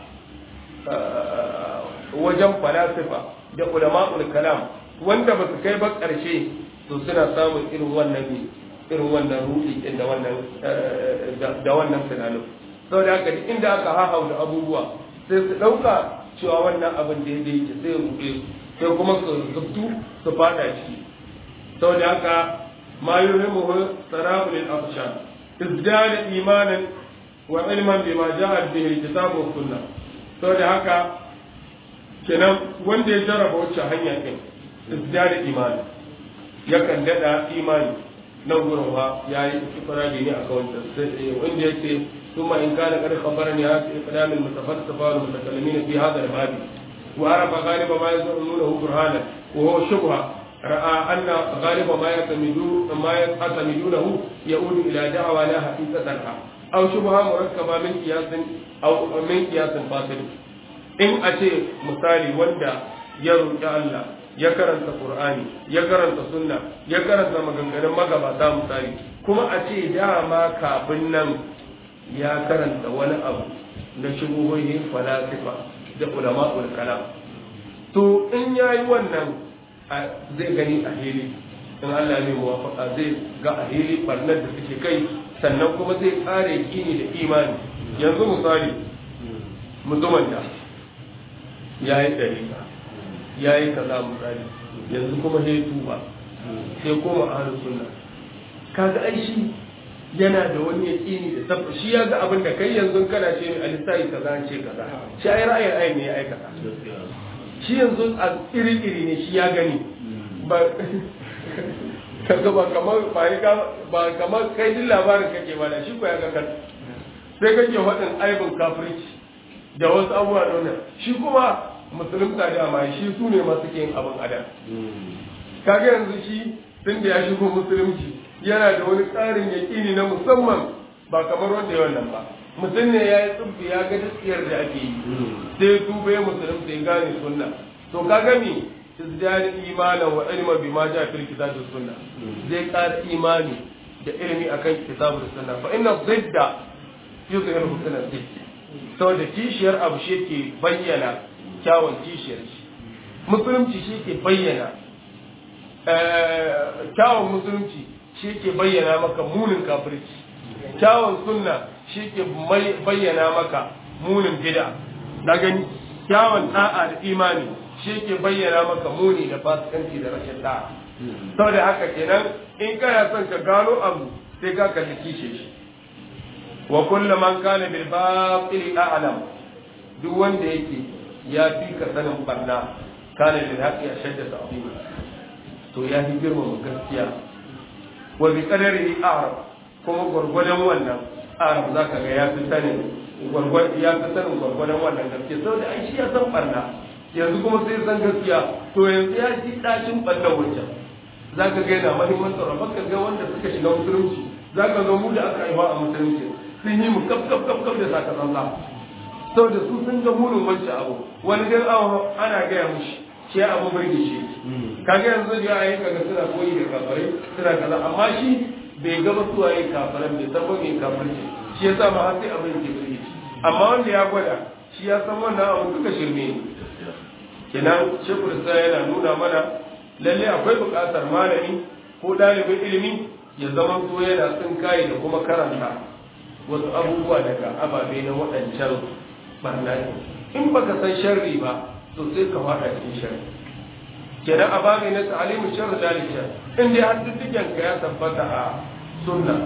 wajen falasifa da ulama'ul kalam wanda ba su kai ba ƙarshe to suna samun irin wannan irin wannan ruɗi ɗin da wannan da wannan tunanin saboda haka duk inda aka hahau da abubuwa sai su ɗauka cewa wannan abin da ya yake sai ya ruɗe sai kuma su zubtu su fada ciki saboda haka ma yuhimuhu sarabul afshan izdada imanan wa ilman bima ja'a bihi alkitab wa sunnah saboda haka kenan wanda ya jarraba wacce hanya din izdada imani yakan dada imani nan gurin wa yayi ifradi ne aka wanda wanda yake ثم إن كان قد خبرني هذا إقدام المتفلسفة والمتكلمين في هذا الباب وعرف غالب ما يظنونه برهانا وهو شبهة رأى أن غالب ما يعتمدون ما يعتمدونه يؤول إلى دعوى لا حقيقة لها أو شبهة مركبة من قياس أو من قياس باطل إن أتي مثالي وندا يرجع الله ya karanta Qur'ani ya karanta sunna ya karanta maganganun magabata misali kuma a ce dama kafin nan ya karanta wani abu na shubuhohin falasifa da ulama'ul kalam to in yayi wannan zai gani a hili in Allah ne muwafaka zai ga a hili barnar da suke kai sannan kuma zai kare gini da imani yanzu misali mutumin da ya yi ɗarika ya yi kaza misali yanzu kuma sai tuba sai koma ahlus sunna kaga ai shi yana da wani yaƙini da sabba shi ya ga abin da kai yanzu kana ce a lissafi kaza an ce kaza shi ai ra'ayin ayin ne ya aikata shi yanzu a iri-iri ne shi ya gani ba kaga ba kamar ba kamar kai din labarin kake ba da shi ko ya ga kan sai kake waɗin aibin kafirci da wasu abubuwa da wannan shi kuma musulunta da ma shi su ne masu yin abin adam kaga yanzu shi tun da ya shigo musulunci yana da wani tsarin yaƙini na musamman ba kamar wanda ya wannan ba mutum ne ya yi tsubbi ya ga gaskiyar da ake yi sai ya tuba ya musulunta ya gane sunna to ka gami izdari imanan wa ilma bi ma ja fil kitab da sunna zai ƙara imani da ilimi akan kitab da sunna fa inna zidda yuzhiru husna zidd saboda kishiyar abu shi ke bayyana kyawun kishiyar shi musulunci shi ke bayyana kyawun musulunci shi ke bayyana maka munin kafirci kyawun sunna shi ke bayyana maka munin bid'a na gani kyawun da'a da imani shi ke bayyana maka muni da fasikanci da rashin da'a saboda haka kenan in kana son ka gano abu sai ka kalli kishe shi wa kullu man kana bil batil a'lam duk wanda yake ya fi ka sanin barna kana bil haqqi ashadda ta'zima to ya fi girmama gaskiya wa bi qadarihi a'rab kuma gwargwadon wannan arab za ka ga ya fi sanin ya fi sanin gwargwadon wannan gaskiya saboda ai shi ya san barna yanzu kuma sai san gaskiya to yanzu ya ji dacin ɓallar wancan za ka ga yana mahimmancin rabar ka ga wanda suka shiga musulunci za ka ga mu da aka haifa a musulunci sun yi mu kaf kaf kaf kaf da saka zanza saboda su sun ga munin wancan abu wani dan awo ana gaya mushi shi abu burge shi kaga yanzu da ya kaga suna koyi da kafirai suna kaza amma shi bai gaba suwa yin kafiran bai san ba mai kafirci shi ya sa ma har sai abin ke burge shi amma wanda ya gwada shi ya san wannan abu duka shirme ne kenan shekul sa yana nuna mana lalle akwai buƙatar malami ko ɗalibin ilimi ya zama so yana tsin kayi da kuma karanta wasu abubuwa daga ababe na waɗancan barna in baka san sharri ba to sai ka faɗa cikin sharri kenan a babu na ta'alimu sharri dalika in dai har dukkan ka ya tabbata a sunna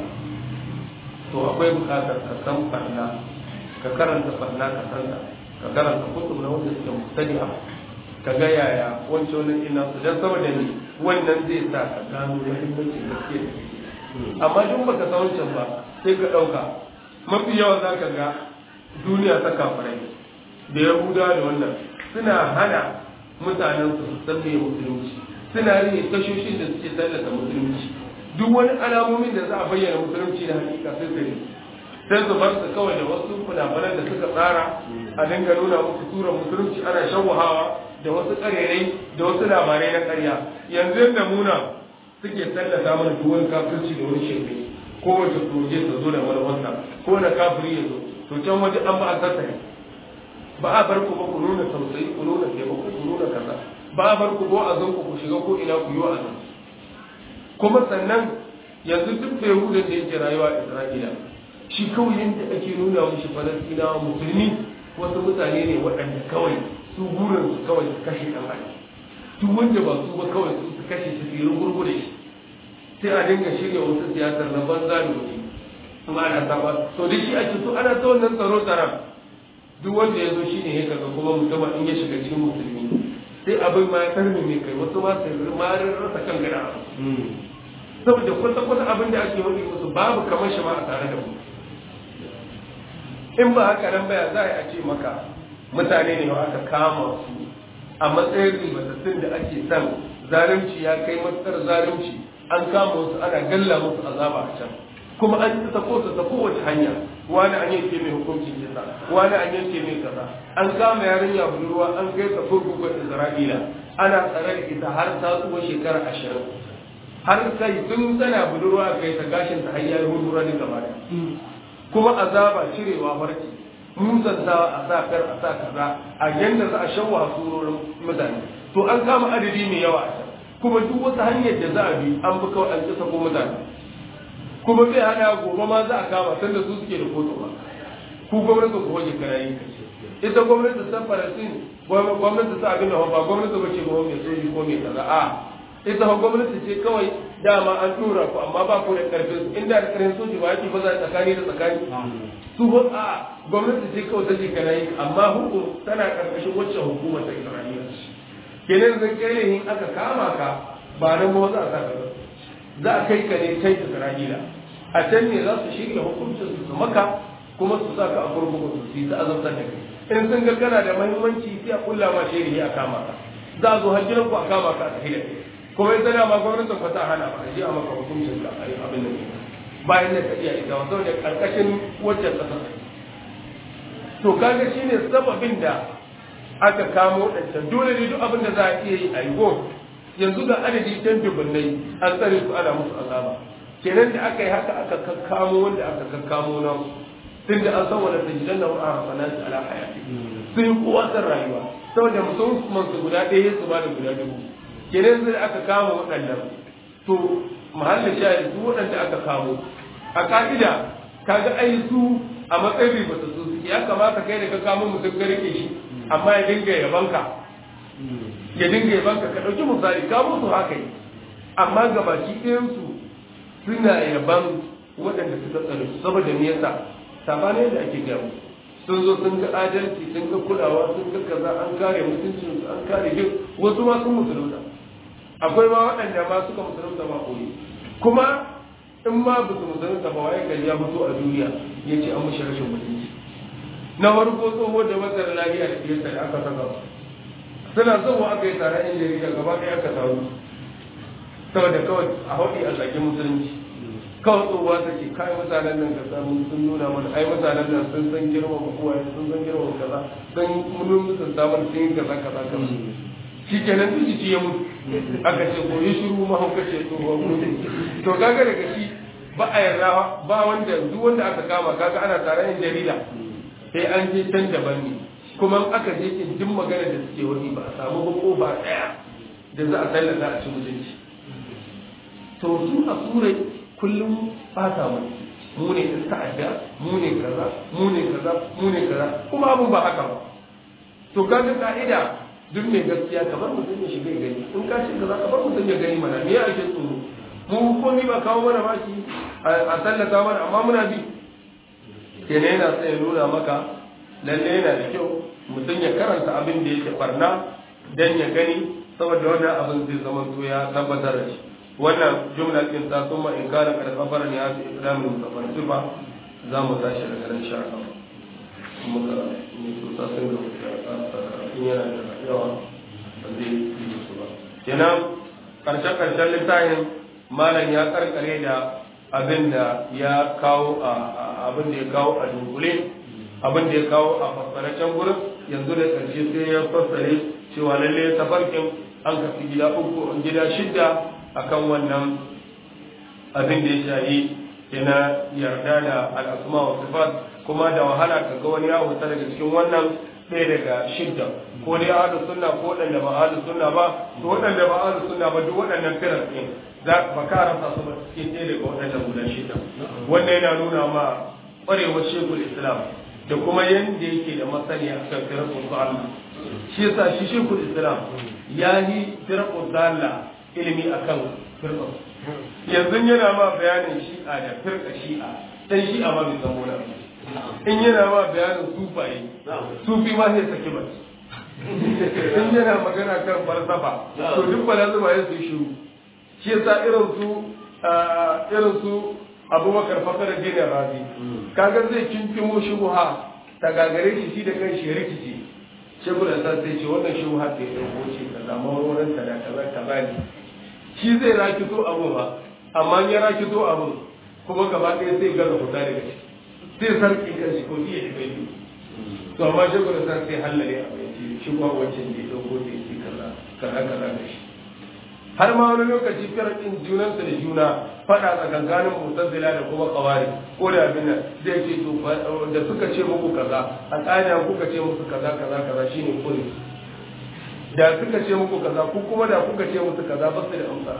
to akwai buƙatar ka san barna ka karanta barna ka san ka karanta kutub na wanda suke mustadi'a ka ga yaya wancan wani ina su dan saboda ni wannan zai sa ka gano muhimmancin gaske da amma duk baka san wancan ba sai ka ɗauka mafi yawa za ka ga duniya ta kafirai da yahuda da wannan suna hana mutanen su san me musulunci suna rike tashoshin da suke tallata musulunci duk wani alamomin da za a bayyana musulunci da hakika sai su sai su bar su kawai da wasu funafunan da suka tsara a dinga nuna musu turan musulunci ana shawuhawa da wasu karerai da wasu labarai na karya yanzu yadda muna suke tallata mana duk wani kafirci da wani shirme ko wace proje ta zo da manufarsa ko na kafiri ya zo to can waje an ba a tattare ba a bar ku ba ku nuna tausayi ku nuna taimako ku nuna kaza ba a bar ku ko a zan ku shiga ko ina ku yi wa azan kuma sannan yanzu duk da yahudan da yake rayuwa a isra'ila shi kawai yadda ake nuna mushi falastinawa musulmi wasu mutane ne waɗanda kawai su burin su kawai su kashe ɗan adam duk wanda ba su ba kawai su su kashe su fiye gurgure shi sai a dinga shirya wasu siyasar na banza da wuce kuma ana saba to da shi ake so ana ta wannan tsaro tsaron duk wanda ya zo shi ne ya kaga kuma musamman in ya shiga cikin musulmi sai abin ma ya karmi mai kai wasu ma sai ma rasa kan gada saboda kwata kwata abin da ake wani musu babu kamar shi ma a tare da mu in ba haka nan baya za a ce maka mutane ne aka kama su a matsayin ribatattun da ake son zalunci ya kai matsar zalunci an kama wasu ana galla musu azaba a can kuma an yi ta kosa ta kowace hanya wani an yanke mai hukuncin kisa wani an yanke mai kaza an kama yarinya budurwa an kai ta kurkukun isra'ila ana tsare da ita har ta tsuwa shekara ashirin har kai tun tana budurwa kai ta gashin ta hanyar hurhura ne gaba da kuma azaba cirewa farki musantawa a sa kar a sa kaza a yanda za a shawwa surorin mutane to an kama adadi mai yawa a can kuma duk wata hanyar da za a bi an bi kawai an kisa ko mutane kuma zai hana gobe ma za a kama san da su suke da kotu ba ku gwamnati ku hoje karayi ita gwamnati ta farasin gwamnati ta abin da ba gwamnati ba ce ba mai soji ko mai kaza a ita ha gwamnati ce kawai dama an tura ku amma ba ku da karfin inda da karfin soji ba yake ba za tsakani da tsakani su ba a gwamnati ce kawai ta ce karayi amma hukum tana karkashin wacce hukumar ta isra'ila kenan zai kai in aka kama ka ba nan ba za a sa ka za a kai ka ne kai Isra'ila a can ne za su shirya hukuncin su maka kuma su sa ka a kurkuku su yi ta azabtar da kai in sun ga kana da muhimmanci sai a kulla ma shiri a kama ka za a zo har gidan ku a kama ka a tafi da kai kuma in tana ma gwamnatin ku ta hana ba a ji a maka hukuncin ka a yi abin da bayan da ka iya ita wa saboda karkashin wacce kasa to kaga shine sababin da aka kamo ɗancan dole ne duk abin da za a iya yi a yi yanzu ga adadi can dubunnai an tsare su ana musu azaba kenan da aka yi haka aka kakkamo wanda aka kakkamo na tun da an san wanda ta jidan na wa'a rafana su ala hayati sun yi kowa san rayuwa saboda musamman su guda ɗaya su ba da guda dubu kenan sai aka kama waɗannan to mahallin shayar su waɗanda aka kamo a ka'ida kaga ai su a matsayin ribata su ya kamata kai da ka kamo mutum ka rike shi amma ya dinga yabanka ya dinga yabanka ka ɗauki misali ka musu haka yi amma gabaki ɗayansu suna yaban waɗanda suka tsare su saboda me yasa sabanin da ake gaya sun zo sun ga adalci sun ga kulawa sun ga kaza an kare mutuncin su an kare duk wasu ma sun musulunta akwai ma waɗanda ma suka musulunta ma koyi kuma in ma ba su musulunta ba waye gari ya fito a duniya ya ce an mushi rashin mutunci na farko tsoho da mazar lafiya da fiyarsa da aka saka suna zuwa aka yi tare yan jarida gaba ɗaya aka taru saboda kawai a haɗi a zage musulunci kawai tsohuwa ta ce kai mutanen nan ka samu sun nuna mana ai mutanen nan sun san girma ma uwaye sun san girma ma kaza sun mun musun samar sun yi kaza kaza kaza shi kenan duk jiki ya mutu aka ce ko yi shiru ma hauka ce tsohuwa mutu to kaga daga shi ba a yarda ba wanda duk wanda aka kama kaga ana tare yan jarida sai an je can daban ne kuma aka je kin jin magana da suke wani ba a samu ba ko ba daya da za a tallata a ci mutunci to su a turai kullum fata mu mu ne in ta'adda mu ne kaza mu ne kaza mu ne kaza kuma abun ba haka ba to kaga ka'ida duk mai gaskiya kamar mutum ya shiga gani in ka shiga kaza kamar mutum ya gani mana me ya ake tsoro mu komi ba kawo mana baki a tallata mana amma muna bi kenan yana sai ya nuna maka lalle yana da kyau mutum ya karanta abin da yake barna dan ya gani saboda wannan abin zai zama to ya tabbatar da shi wannan jumla din ta kuma in kana kada khabara ne ya islamu mutafar sifa za mu tashi daga nan sha Allah muka ne to ta san da in yana da yawa ba zai yi su ba kenan karshen karshen littafin malam ya karkare da abin da ya kawo a abin da ya kawo a dunkule abin da ya kawo a fassare can gurin yanzu da ƙarshe sai ya fassare cewa lalle tafarkin an kafi gida uku gida shidda akan wannan abin da ya shahi ina yarda da al'asma wa sifat kuma da wahala ka ga wani ya wuta daga cikin wannan ɗaya daga shidda ko dai ahlu sunna ko waɗanda ba ahlu sunna ba to waɗanda ba ahlu sunna ba duk waɗannan firar ɗin za ba ka rasa su ba cikin ɗaya daga waɗannan guda shidda wannan yana nuna ma ƙwarewar shekul islam da kuma yadda yake da masani a kan firar Allah shi yasa shi shekul islam ya yi firar Allah ilimi akan firar yanzu yana ma bayanin shi'a da firka shi'a dan shi'a ma bai san wani abu in yana ma bayanin sufaye sufi ma sai saki ba in yana magana kan falsafa to duk falsafa ya su shiru shi yasa irin su irin su abubakar fakar dinin razi kaga zai kinkimo shubuha ta gagare shi shi da kan shi rikici shekul asar sai ce wannan shubuha ta yi ɗauko ce kaza mawarin ta da kaza kaza ne shi zai rakito abu ba amma ya rakito abu kuma gaba ɗaya sai gaza fita daga shi sai sarki kan shi ko iya shi bai to amma shi kuma san sai hallare a bai ce shi kuma wancan da ya ɗauko da ya ce kaza kaza kaza da shi har ma wani lokaci firakin junansu da juna faɗa tsakankanin mutazzila da kuma kawari ko da abin nan zai ce to da suka ce muku kaza a tsaniya kuka ce musu kaza kaza kaza shine kuri da suka ce muku kaza ku kuma da kuka ce musu kaza ba su da amsa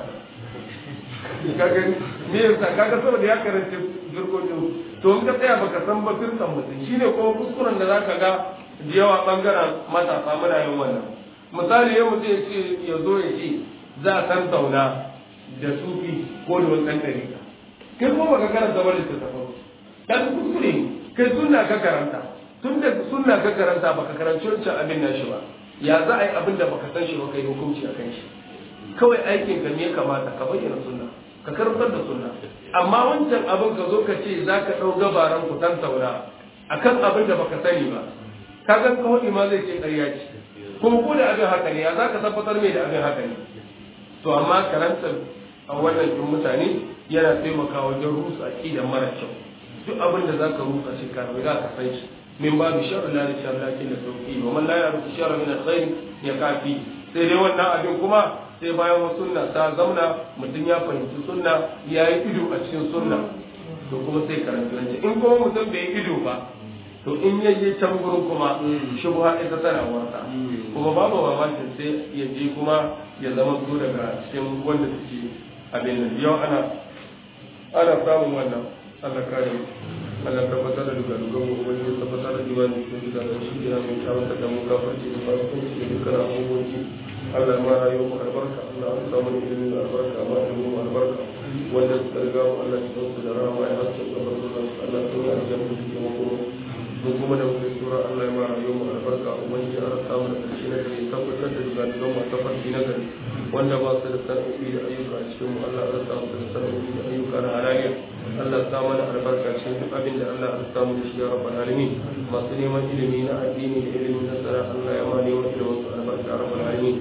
kaga me yasa kaga saboda ya karanta jirgin to in ka tsaya baka san ba firkan mutum shine kuma kuskuren da zaka ga da yawa bangaren matasa muna yin wannan misali yau mutum ya ce ya zo ya ce za a san tauna da sufi ko da wani ɗan ɗari kai ko baka karanta wani littattafan dan kuskure kai sunna ka karanta tun da sunna ka karanta baka karanci wancan abin nashi ba ya za a yi abin da baka san shi ba kai hukunci a kan shi kawai aikin ka ne kamata ka bayyana sunna ka karantar da sunna amma wancan abin ka zo ka ce za ka ɗau gabaran ku tantauna akan abin da baka sani ba ka ga kawai ma zai ce ƙarya ce kuma ko da abin haka ne ya za ka tabbatar mai da abin haka ne to amma karantar a wannan ɗin mutane yana taimakawa wajen rusa aƙidan mara kyau duk abin da za ka rusa shi ka riga ka san shi min babu sharri la sharri lakin da sauki wa man la ya'rifu sharra min al-khair ya kafi sai dai wannan abin kuma sai bayan wasu sunna ta zauna mutum ya fahimci sunna ya yi ido a cikin sunna to kuma sai karanta wancan in kuma mutum bai yi ido ba to in ya je can gurin kuma shubha ita tana warta kuma babu mamakin sai ya je kuma ya zama su daga cikin wanda suke abin nan yau ana ana samun wannan Allah kare mu Allah tabbatar da duka duka mu wani ya tabbatar da imani cikin duka da shi yana mai kyawun da mu gafarci da farkon da dukkan abubuwan Allah ma rayuwar mu albarka Allah an samu ilimin albarka ma ilimin mu albarka wanda suka riga mu Allah ya su da rama ya hasu da barzuran Allah ya yi aljanna da kuma kuma mun kuma da wani sura Allah ya ma rayuwar mu albarka ubangiji ya samu da karshe na gari tabbatar da duka duka mu tafarki na gari wanda ba su da sanarwi da ayyuka a cikin mu Allah ya samu da sanarwi da ayyuka na halayya Allah ya mana albarka cikin duk abin da Allah ya samu da shi ya rabbal alamin masu neman ilimi na addini da ilimin nasara Allah ya ma neman ilimin su albarka ya rabbal alamin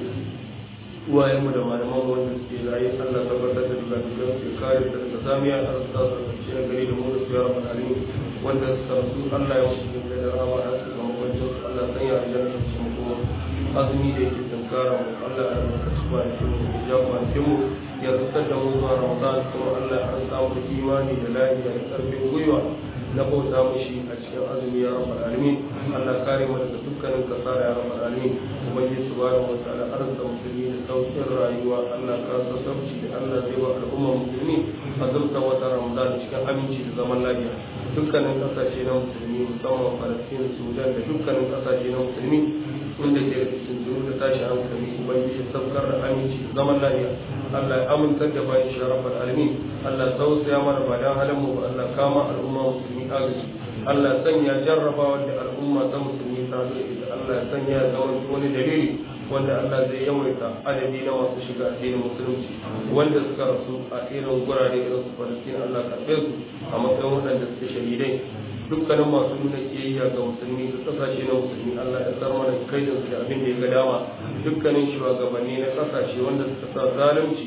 uwayen mu da malaman mu wanda suke raye Allah tabbatar da duka duka su kare su daga zamiya a rasa su da shi na gari da mu da su ya rabbal alamin wanda suka rasu Allah ya wasu da da rama a su ga makwancin su Allah sanya aljanna su kuma azumi da yake tunkara mu Allah ya albarkaci kwanakin mu ya kwanakin mu ya rusar da mu zuwa Ramadan kuma Allah ya samu imani da lafiya da karfin gwiwa na bauta mushi a cikin azumi ya rabbal alamin Allah kare mu daga dukkanin kasara ya rabbal alamin ubangiji subhanahu wa ta'ala arzuta musulmi da sauƙin rayuwa Allah ka sa sauci da Allah zai wa al'umma musulmi a zurta wata Ramadan cikin aminci da zaman lafiya dukkanin kasashe na musulmi musamman Palestine Sudan da dukkanin kasashe na musulmi wanda ke da cikin da tashi hankali ubangiji saukar da aminci da zaman lafiya Allah ya amintar da bayan shi rabbal alamin Allah tausaya mana ba dan halin mu ba Allah kama al'umma musulmi agaji Allah sanya jarrabawa da al'umma ta musulmi ta zo da Allah ya sanya da wani dalili wanda Allah zai yawaita adadi na masu shiga addinin musulunci wanda suka rasu a irin gurare irin su Palestine Allah karbe su a matsayin waɗanda suke shahidai dukkanin masu nuna kiyayya ga musulmi da kasashe na musulmi Allah ya tsar mana kai da su da abin da ya ga dama dukkanin shugabanni na kasashe wanda suka sa zalunci a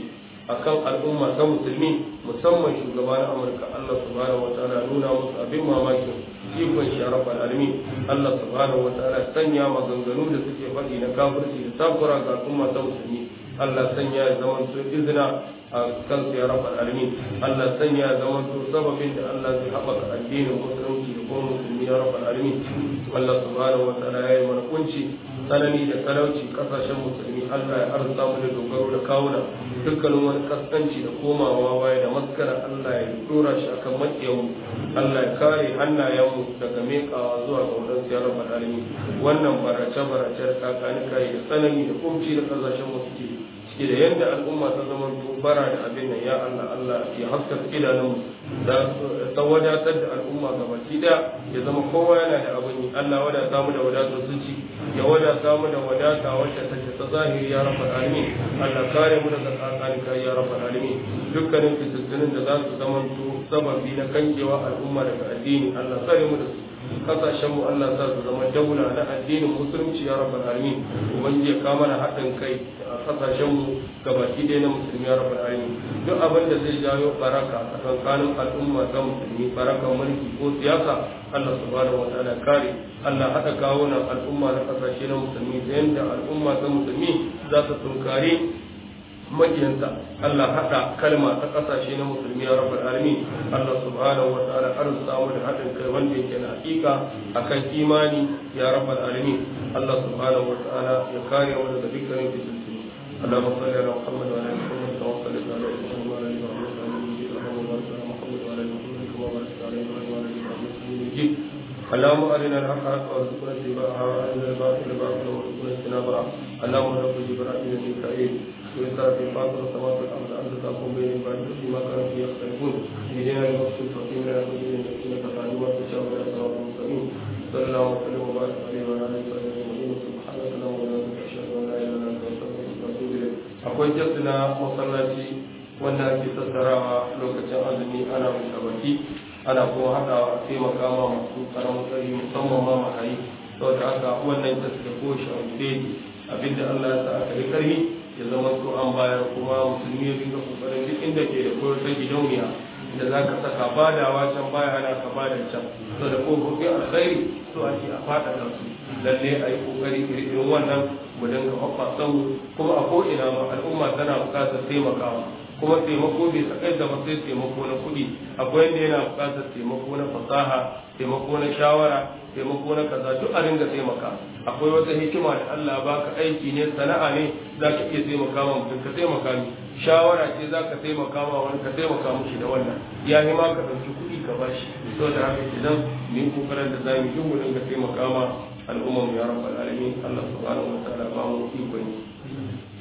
akan al'umma ta musulmi musamman shugaban amurka allah subhanahu wataala nuna musu abin mamakin ikon shi rabbal alamin allah subhanahu wataala sanya maganganu da suke faɗi na kafirci da takura ga al'umma ta musulmi allah sanya ya zama su izina a kansu ya rabbal alamin allah sanya ya zama su sababin da allah zai haɓaka addinin musulunci da kuma musulmi ya rabbal alamin allah subhanahu wataala ya yi mana kunci tsanani da talauci kasashen musulmi Allah ya arzuta mu da dogaro da kawuna dukkanin wani kaskanci da komawa baya da maskara Allah ya dora shi akan makiyanmu Allah ya kare hannayenmu daga mekawa zuwa ga wadansu ya rabbal alamin wannan barace barace da kakanika da tsanani da kumci da kasashen mu suke cike da yadda al'umma ta zama bara da abin nan ya Allah Allah ya haskaka idanunmu da ta wadatar da al'umma ga baki da ya zama kowa yana da abin yi Allah wadata mu da wadatar zuci ya wadata mu da wadata wacce take ta zahiri ya rabbal alamin Allah kare mu daga tsakanika ya rabbal alamin dukkanin fitattunin da za su zama sababi na kankewa al'umma daga addini Allah kare mu da su kasashen mu Allah sa su zama daula na addinin musulunci ya rabbal alamin ubangiji ya kama na haɗin kai a kasashen mu gabaki ɗaya na musulmi ya rabbal alamin duk abin da zai jawo baraka a tsakanin al'umma ta musulmi barakan mulki ko siyasa Allah subhanahu wa ta'ala kare Allah haɗa kawo na al'umma na kasashe na musulmi da yadda al'umma ta musulmi za su tunkari makiyansa Allah haɗa kalma ta ƙasashe na musulmi ya rabbal alamin Allah subhanahu wa ta'ala arzuta mu da haɗin kai wanda yake na hakika akan imani ya rabbal alamin Allah subhanahu wa ta'ala ya kare mu daga dukkanin fitintunu اللهم صل على محمد وعلى ال محمد كما صليت على ابراهيم وعلى ال ابراهيم انك اللهم بارك على محمد وعلى ال محمد كما باركت على ابراهيم وعلى ال ابراهيم انك مجيد اللهم ارنا الحق حقا وارزقنا اتباعها وارنا الباطل باطلا وارزقنا اجتنابها اللهم رب جبرائيل ميكائيل وإسراء في فاطر السماوات والأرض أنت تحكم بين عبادك فيما كانوا فيه يختلفون اهدنا المقصود فقيم لنا سبيل إنك تعلم ما تشاء ولا صراط مستقيم صلى الله وسلم وبارك عليه وعلى آله وصحبه أجمعين سبحانك اللهم وبحمدك أشهد أن لا إله إلا أنت أستغفرك وأتوب إليك akwai jasuna masallaci wanda ake tattarawa lokacin azumi ana mushabaki ana kuma haɗawa a taimaka ma masu karamin tsari musamman ma marayi saboda haka wannan jas da ko shawarce abinda Allah ya sa aka yi ƙarfi ya zama so an bayar kuma musulmi ya dinga kokarin duk inda ke da koyar ta gidauniya da za ka saka badawa can baya ana ka bada can to da kofofin alkhairi so ake a faɗaɗa su lalle a yi kokari irin wannan mu dinga hoɓɓasan kuma a ko'ina ma al'umma tana buƙatar taimakawa kuma taimako bai sakai da sai taimako na kuɗi akwai yadda yana buƙatar taimako na fasaha taimako na shawara taimako na kaza duk a dinga taimaka akwai wata hikima da Allah baka aiki ne sana'a ne za ka iya taimaka ma mutum ka taimaka ni shawara ce za ka taimaka ma wani ka taimaka mushi da wannan ya yi ma ka ɗauki kuɗi ka bashi saboda haka idan mu yi kokarin da za mu yi mu dinga taimaka ma al'ummar ya rabbal alamin Allah subhanahu wa ta'ala ba mu ikon